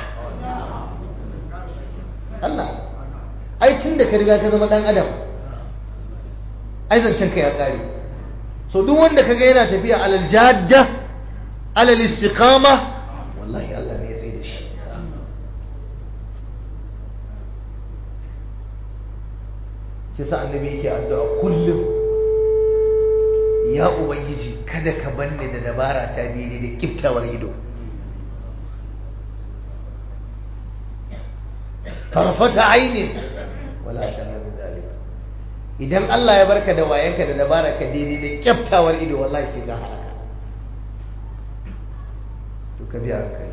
A: Allah ai tun da ka riga ka zama ɗan adam ai zancen ka ya kare so duk wanda kaga yana tafiya alal jadda alal istiqama wallahi Allah ne ya tsaye da shi shi sa annabi yake addu'a kullum ya ubangiji kada ka banne da dabara ta daidai da kiftawar ido tarfata ainin wala ta min zalika idan Allah ya barka da wayanka da dabara ka daidai da kyaftawar ido wallahi sai ka halaka to ka biya kai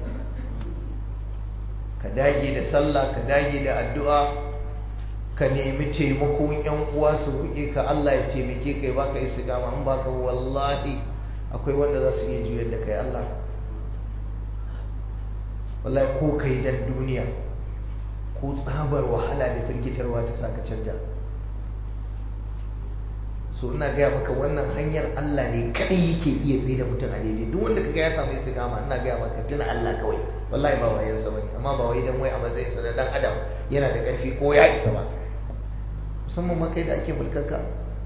A: ka dage da sallah ka dage da addu'a ka nemi taimakon yan uwa su roƙe ka Allah ya taimake kai baka istiqama in baka wallahi akwai wanda za su iya juyar da kai Allah wallahi ko kai dan duniya ko tsabar wahala da firgitarwa ta saka canja so ina gaya maka wannan hanyar Allah ne kadai yake iya tsaye da mutum a daidai duk wanda kaga ya samu istiqama ina gaya maka tuna Allah kawai wallahi ba wayan sa bane amma ba wai dan wai a matsayin sa da dan adam yana da karfi ko ya isa ba musamman ma kai da ake mulkarka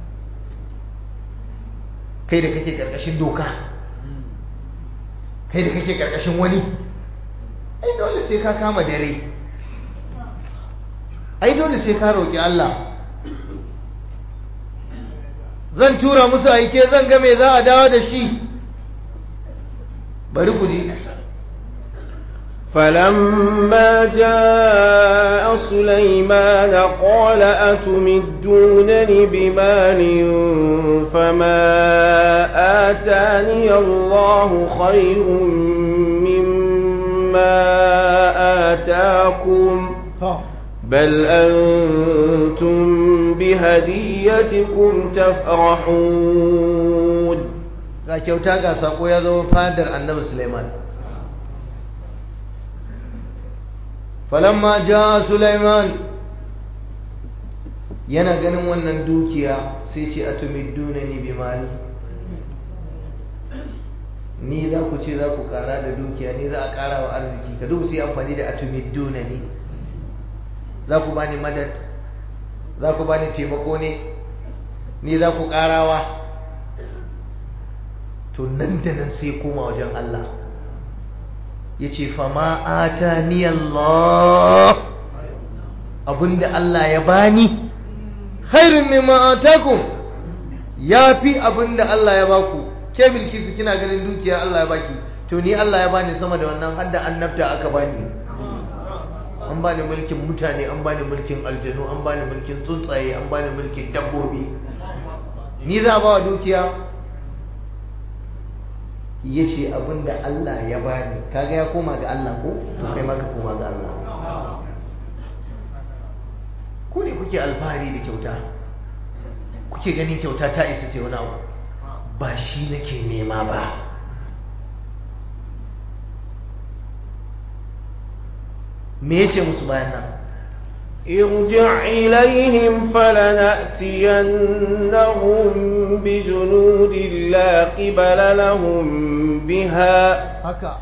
A: kai da kake karkashin doka kai da kake karkashin wani ai dole sai ka kama dare ai dole sai ka roki Allah zan tura musu aike zan ga me za a dawo da shi bari ku ji
B: فلما جاء سليمان قال أتمدونني بمال فما آتاني الله خير مما آتاكم بل أنتم بهديتكم تفرحون
A: ga kyauta ga sako ya zo fadar annabi Sulaiman falamma jaa Sulaiman yana ganin wannan dukiya sai ce atumiddunani bi mali ni za ku ce za ku kara da dukiya ni za a kara wa arziki ka duba sai amfani da atumiddunani za ku bani madad za ku bani taimako ne ni za ku karawa to nan da nan sai koma wajen Allah ya ce fama ata ni Allah abinda Allah ya bani khairun mimma atakum ya fi abinda Allah ya baku ke bilkisu kina ganin dukiya Allah ya baki to ni Allah ya bani sama da wannan hadda annabta aka bani an bani mulkin mutane an bani mulkin aljanu an bani mulkin tsuntsaye an bani mulkin dabbobi ni za ba wa dukiya ya ce abinda Allah ya bani kaga ya koma ga Allah ko to kai ma ka koma ga Allah ku ne kuke alfahari da kyauta kuke ganin kyauta ta isa ce wani abu ba shi nake nema ba me yace musu bayan nan
B: ارجع إليهم فلنأتينهم بجنود لا قبل لهم بها
A: haka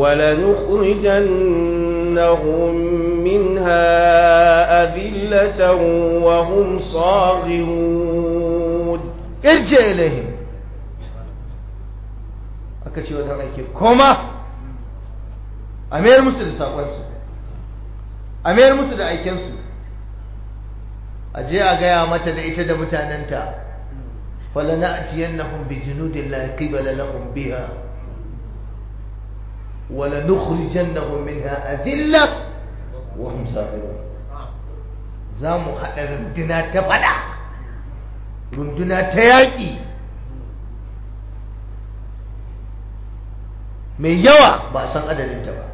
B: ولنخرجنهم منها أذلة وهم صاغرون
A: irje ilaihim aka ce wajen aiki koma a mayar musu da saƙonsu a mayar musu da aikensu a je a gaya mata da ita da mutanenta falana'tiyannahum bi junudin la qibala lahum biha wala nukhrijannahum minha adilla wa hum safirun za mu haɗa runduna ta fada runduna ta yaƙi mai yawa ba a san adadinta ba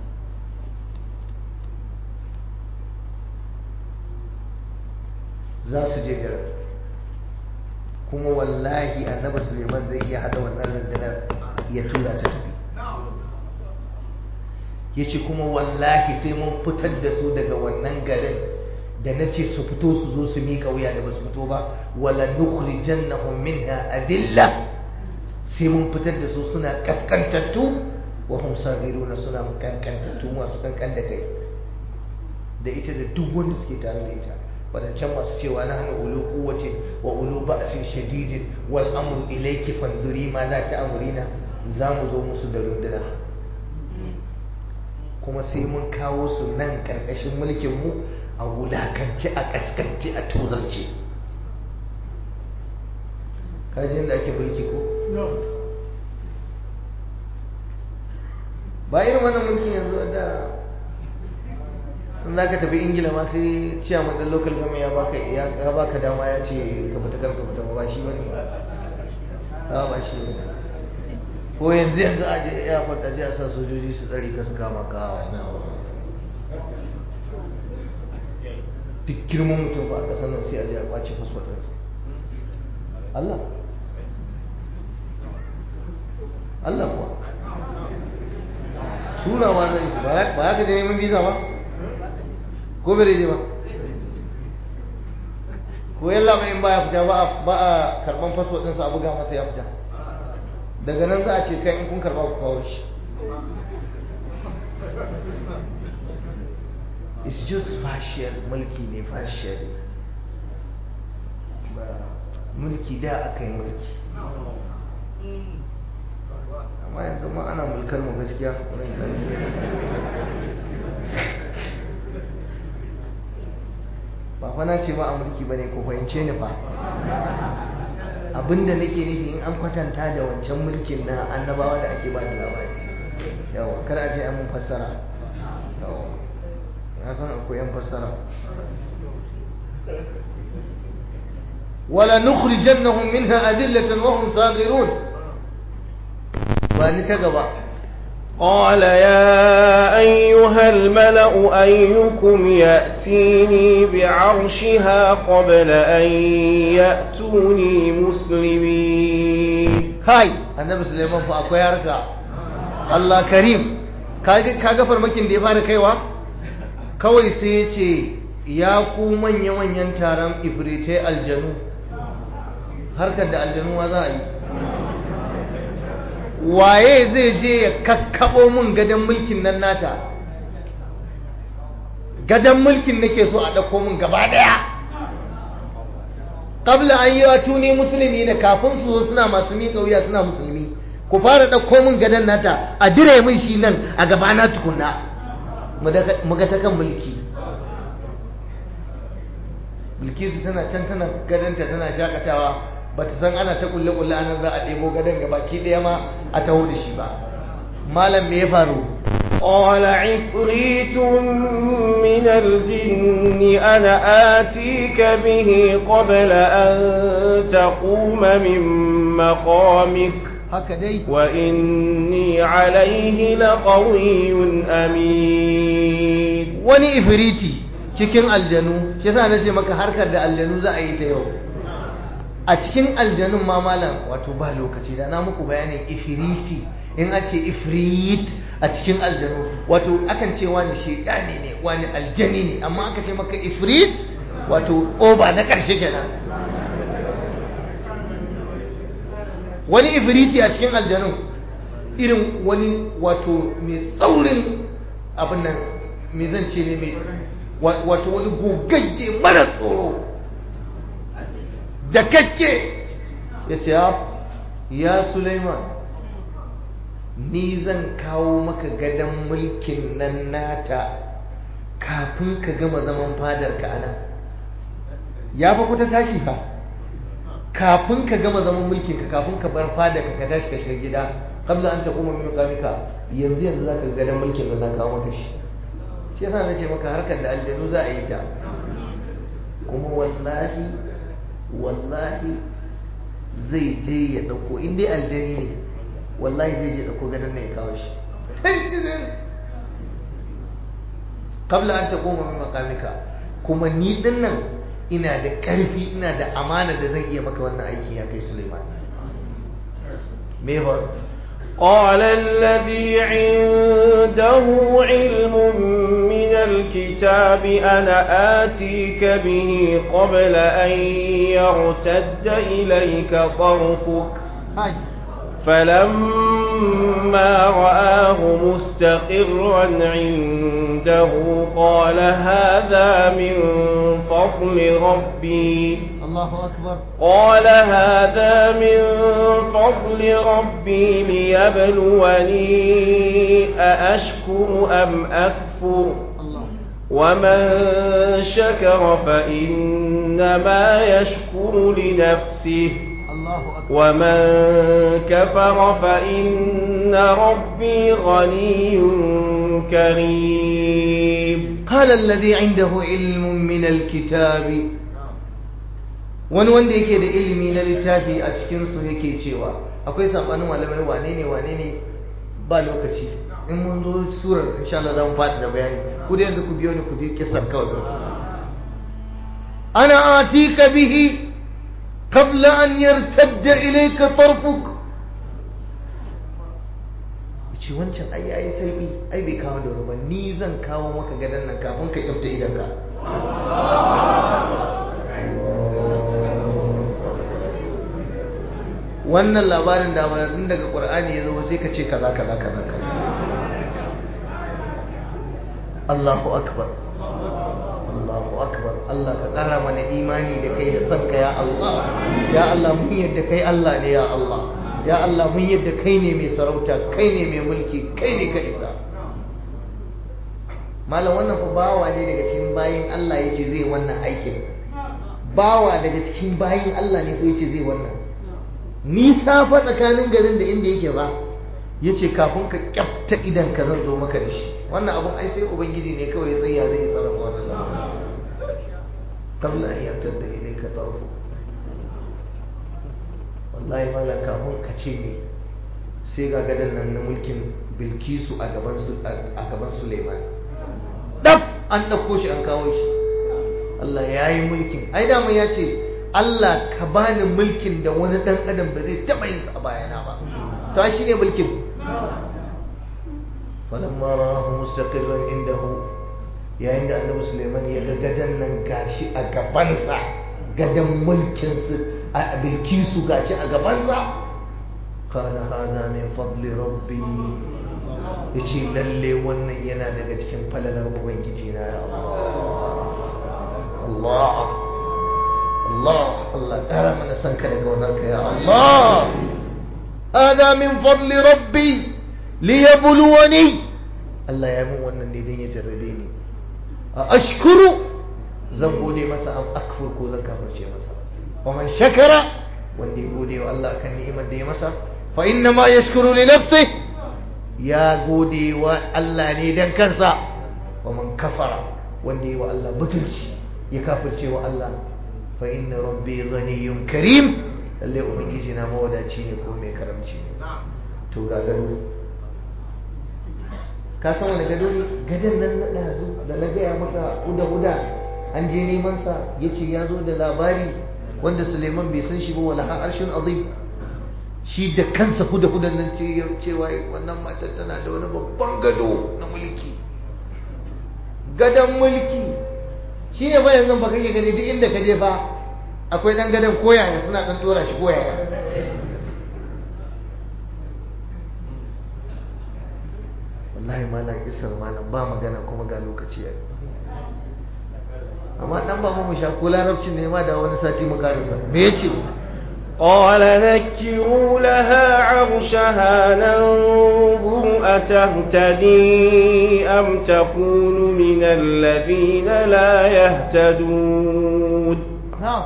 A: za su je garin kuma wallahi annabi suleiman zai iya hada wannan rundunar ya tura ta tafi ya ce kuma wallahi sai mun fitar da su daga wannan garin da na ce su fito su zo su miƙa wuya da ba su fito ba wala nukhrijannahum minha adilla sai mun fitar da su suna kaskantattu wa hum saghiruna suna kankantattu masu kankan da kai da ita da duk wanda suke tare da ita wadancan masu cewa na hannu ulu kuwacin wa ulu ba'sin shadidin wal amru ilayki fanduri ma za ta amurina za mu zo musu da runduna kuma sai mun kawo su nan karkashin mulkin mu a wulakance a kaskance a tozarce kajin da ake mulki ko ba irin wannan mulkin yanzu da in za ka tafi ingila ma sai ciyaman ɗan local government ya baka ya baka dama ya ce ka fita karka fita ba shi bane ba ba shi bane ko yanzu yanzu a je ya fata je a sa sojoji su tsari ka su kama ka duk girman mutum ba a ƙasar nan sai a je a kwace fasfot ɗinsa Allah Allah kuwa turawa zai su ba ya ka je neman visa ba ko bai je ba ko yalla mai in baya fita ba a karban fasfot ɗinsa a buga masa ya fita daga nan za a ce kai in kun karba ku kawo shi it's just partial mulki ne partial ba mulki da aka yi mulki amma yanzu ma ana mulkar mu gaskiya ba fa na ce ma a mulki bane ko fahimce ni fa abinda nake nufi in an kwatanta da wancan mulkin na annabawa da ake ba da labari yawa kar a ce an mun fassara yawa na san akwai yan fassara wala nukhrijannahum minha adillatan wa hum saghirun ba ni ta gaba
B: قال يا أيها الملأ أيكم يأتيني بعرشها قبل أن يأتوني مسلمين
A: kai annabi suleiman fa akwai harka Allah karim kaga farmakin da ya fara kaiwa kawai sai ya ce ya ku manya-manyan taron ifritai aljanu harkar da aljanu wa za a yi waye zai je ya kakkabo min gadon mulkin nan nata gadon mulkin nake so a ɗauko min gaba ɗaya qabla an yi tuni musulmi da kafin su zo suna masu miƙa wuya suna musulmi ku fara ɗauko min gadon nata a dire min shi nan a gabana tukunna mu ga ta kan mulki bilkisu tana can tana gadonta tana shakatawa ba ta san ana ta kulle kulle anan za a ɗebo gadon ga baki ɗaya ma a taho da shi ba malam me ya faru
B: قال عفريت من الجن أنا آتيك به قبل أن تقوم من مقامك
A: haka dai
B: وإني عليه لقوي أمين
A: wani ifiriti cikin aljanu shi yasa nace maka harkar da aljanu za a yi ta yau a cikin aljanun ma malam wato ba lokaci da na muku bayanin ifiriti in a ce ifrit a cikin aljanu wato akan ce wani shekani ne wani aljani ne amma aka ce maka ifrit wato oba na ƙarshe kenan wani ifiriti a cikin aljanu irin wani wato mai tsaurin abin nan mai zan ce ne mai wato wani gogagge mara tsoro da kake ya ce ya Suleiman ni zan kawo maka gadon mulkin nan nata kafin ka gama zaman fadar ka anan ya fa kuta tashi fa kafin ka gama zaman mulkin ka kafin ka bar fadar ka ka tashi ka shiga gida qabla an taquma min maqamika yanzu yanzu zaka ga gadon mulkin da zan kawo maka shi shi yasa nace maka harkar da aljanu za a yi ta kuma wallahi wallahi zai je ya dauko in dai aljani ne wallahi zai je dauko gadon ne ya kawo shi tantirin kabla an ta koma min makamika kuma ni din nan ina da karfi ina da amana da zan iya maka wannan aiki ya kai Suleiman me faru
B: قال الذي عنده علم من الكتاب أنا آتيك به قبل أن يرتد إليك طرفك
A: hai
B: فلما رآه مستقرا عنده قال هذا من فضل ربي
A: Allahu akbar
B: قال هذا من فضل ربي ليبلوني أأشكر أم أكفر
A: Allah
B: ومن شكر فإنما يشكر لنفسه
A: Allah Allahu akbar
B: ومن كفر فإن ربي غني كريم
A: قال الذي عنده علم من الكتاب wani wanda yake da ilimi na littafi a cikinsu yake cewa akwai sabanin malamai wane ne wane ne ba lokaci in mun zo surar insha Allah za mu faɗi da bayani ku da yanzu ku biyo ni ku je kisar kawai ku ana atika bihi qabla an yartadda ilayka tarfuk ce wancan ai yayi sauki ai bai kawo da ba ni zan kawo maka gadan nan kafin ka kyauta idan ka wannan labarin da ba tun daga qur'ani ya zo ba sai ka ce kaza kaza kaza kaza Allahu akbar Allahu akbar Allah ka ƙara mana imani da kai da son ka ya Allah ya Allah mun yadda kai Allah ne ya Allah ya Allah mun yadda kai ne mai sarauta kai ne mai mulki kai ne ka isa malam wannan fa bawa ne daga cikin bayin Allah yace zai wannan aikin bawa daga cikin bayin Allah ne ko yace zai wannan nisa fa tsakanin garin da inda yake ba yace kafin ka kyafta idan ka zan zo maka da shi wannan abun ai sai ubangiji ne kawai ya tsaya zai sarrafa wannan lamarin qabla an yartadda ilayka tarfu wallahi malam kafin ka ce ne sai ga gadan nan na mulkin bilkisu a gaban su a gaban suleiman dab an ɗauko shi an kawo shi Allah ya yi mulkin ai dama ya ce Allah ka bani mulkin da wani ɗan adam ba zai taɓa yin sa a bayana ba to shi ne mulkin falamma rahu mustaqirran indahu yayin da annabi Suleiman ya ga gadan nan gashi a gabansa gadan mulkin su a bilkisu gashi a gabansa qala hadha min fadli rabbi yace lalle wannan yana daga cikin falalar ubangiji na ya Allah Allah Allah ƙara mana san ka daga wannan ka ya Allah hada min fadli rabbi liyabluwani Allah ya mun wannan ne dan ya jarrabe ni a ashkuru zan gode masa am akfur ko zan kafirce masa wa man shakara wanda ya gode wa Allah kan ni'imar da ya masa fa inna ma yashkuru li nafsihi ya gode wa Allah ne dan kansa wa man kafara wanda yi wa Allah butulci ya kafirce wa Allah fa inna rabbi ghaniyyun karim lalle ubangiji na mawadaci ne ko mai karamci ne to ga gado ka san wani gado ne gadon nan na ɗazu da na gaya maka huda huda an je neman sa yace ya zo da labari wanda Suleiman bai san shi ba wala arshin azim shi da kansa huda hudan nan sai ya cewa wannan matar tana da wani babban gado na mulki gadon mulki shi ne ba yanzu ba kake gani duk inda ka je fa akwai dan gadon koyaya suna dan dora shi koyaya wallahi malam isar malam ba magana kuma ga lokaci yayi amma dan ba mu sha ko larabcin ne ma da wani sati mu karasa me yace
B: قال نكروا لها عرشها ننظر أتهتدي أم تكون من الذين لا يهتدون
A: نعم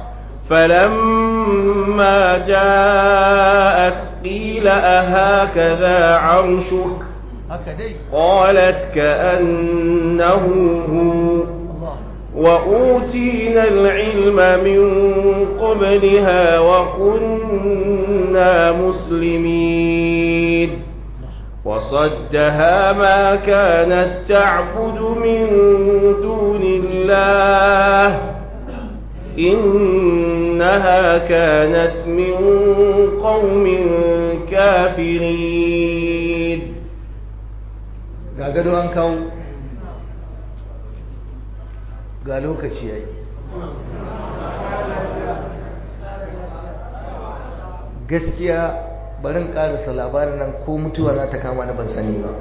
B: فلما جاءت قيل أهكذا عرشك
A: هكذا
B: قالت كأنه هو
A: الله
B: وأوتينا العلم من قبلها وكنا مسلمين وصدها ما كانت تعبد من دون الله إنها كانت من قوم كافرين
A: ga gado an kawo ga lokaci yayi gaskiya barin karasa labarin nan ko mutuwa za ta kama na ban sani ba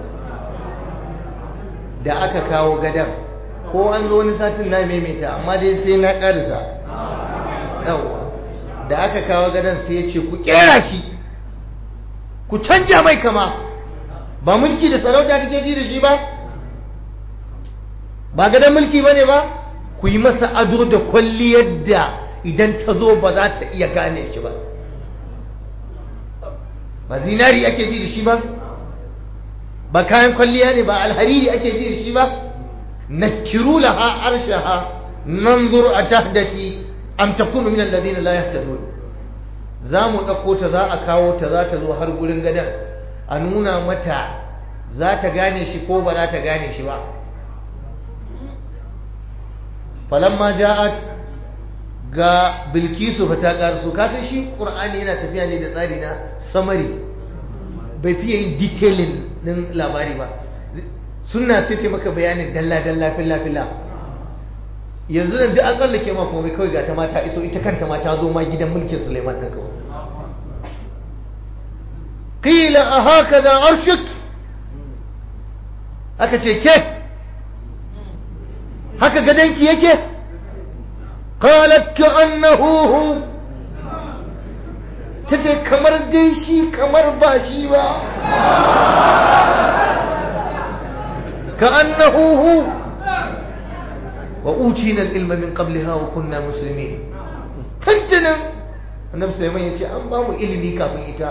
A: da aka kawo gadan ko an zo wani satin na maimaita amma dai sai na karasa yawwa da aka kawo gadan sai ya ce ku kera shi ku canja mai kama ba mulki da sarauta take ji da shi ba ba gadon mulki ba ne ba ku yi masa ado da kwalliyar da idan ta zo ba za ta iya gane shi ba ba zinari ake ji da shi ba ba kayan kwalliya ne ba alhariri ake ji da shi ba nakiru laha arshaha nanzur atahdati am takunu min alladhina la yahtadun za mu ɗauko ta za a kawo ta za ta zo har gurin gadon a nuna mata za ta gane shi ko ba za ta gane shi ba falamma ja'at ga bilkisu fa ta ƙarsu kasan shi ƙur'ani yana tafiya ne da tsari na samari bai fiye yin detailing ɗin labari ba suna sai ce maka bayanin dalla-dalla fila-fila yanzu nan duk an tsallake ma kuma kawai ga ta mata iso ita kanta ma ta zo ma gidan mulkin Suleiman ɗin kawai qila a haka da arshik aka ce ke haka gadanki yake qalat ka annahu hu tace kamar dai shi kamar ba shi ba ka annahu hu وأوتينا العلم من قبلها وكنا مسلمين تنتنا النبي سليمان يقول أن بامو إلمي كافin ita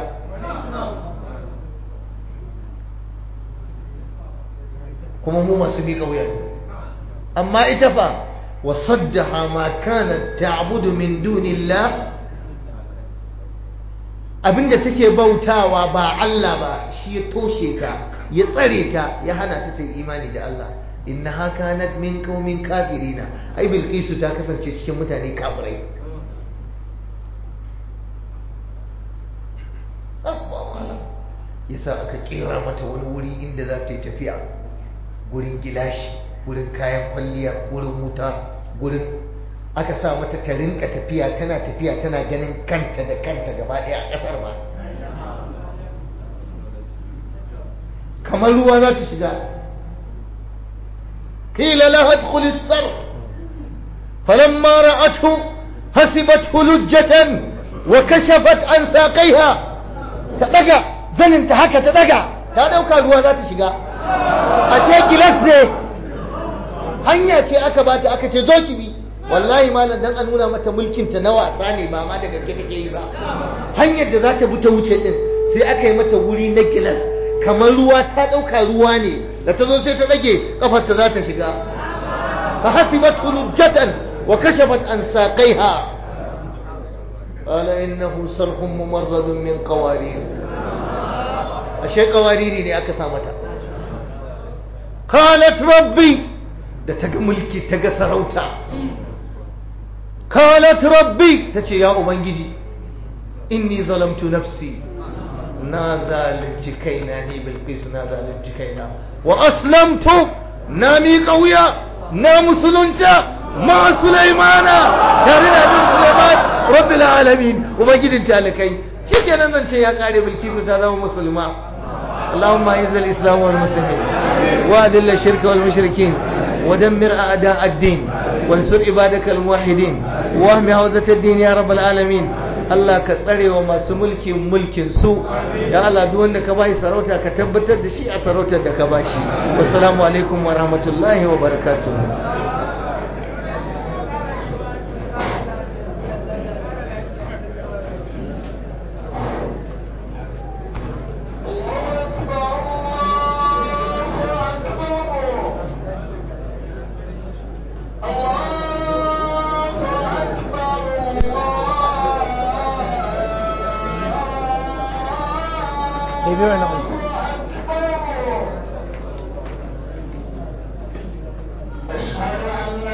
A: kuma mu masu miƙa wuya ne amma ita fa wa saddaha ma kanat ta'budu min dunillah abinda take bautawa ba Allah ba shi ya toshe ta ya tsare ta ya hana ta ta imani da Allah innaha kanat min qaumin kafirina ai bilqisu ta kasance cikin mutane kafirai yasa aka kera mata wani wuri inda za ta yi tafiya gurin gilashi gurin kayan kwalliya gurin wuta gurin aka sa mata ta rinka tafiya tana tafiya tana ganin kanta da kanta gaba ɗaya a ƙasar ba kamar ruwa za ta shiga قيل لها ادخل الصرح فلما رأته حسبته لجة وكشفت عن ساقيها تدقى زنن تهكا تدقى تدوكا ruwa za ta shiga ashe gilas ne hanya ce aka bata aka ce zo ki bi wallahi malam dan a nuna mata mulkin ta na wasa ne ba ma da gaske take yi ba hanyar da za ta bi ta wuce din sai aka yi mata wuri na gilas kamar ruwa ta ɗauka ruwa ne da ta zo sai ta ɗage ƙafarta za ta shiga fa hasibat hulujjatan wa kashafat an saqaiha qala innahu sarhun mumarradun min qawarir ashe qawariri ne aka sa mata qalat rabbi da ta ga mulki ta ga sarauta qalat rabbi tace ya ubangiji inni zalamtu nafsi na zalunci kaina ni bilkis na zalunci kaina wa aslamtu na miƙa wuya na musulunta ma sulaimana tare da abin sulaiman rabbil alamin ubangijin talakai shikenan zan ce ya kare bilkisu ta zama musulma اللهم اعز الاسلام والمسلمين واذل الشرك والمشركين ودمر اعداء الدين وانصر عبادك الموحدين واهم حوزه الدين يا رب العالمين Allah ka tsare wa masu mulkin mulkin su ya Allah duk wanda ka bai sarauta ka tabbatar da shi a sarautar da ka bashi wassalamu alaikum wa rahmatullahi wa barakatuh
C: Maybe we're not.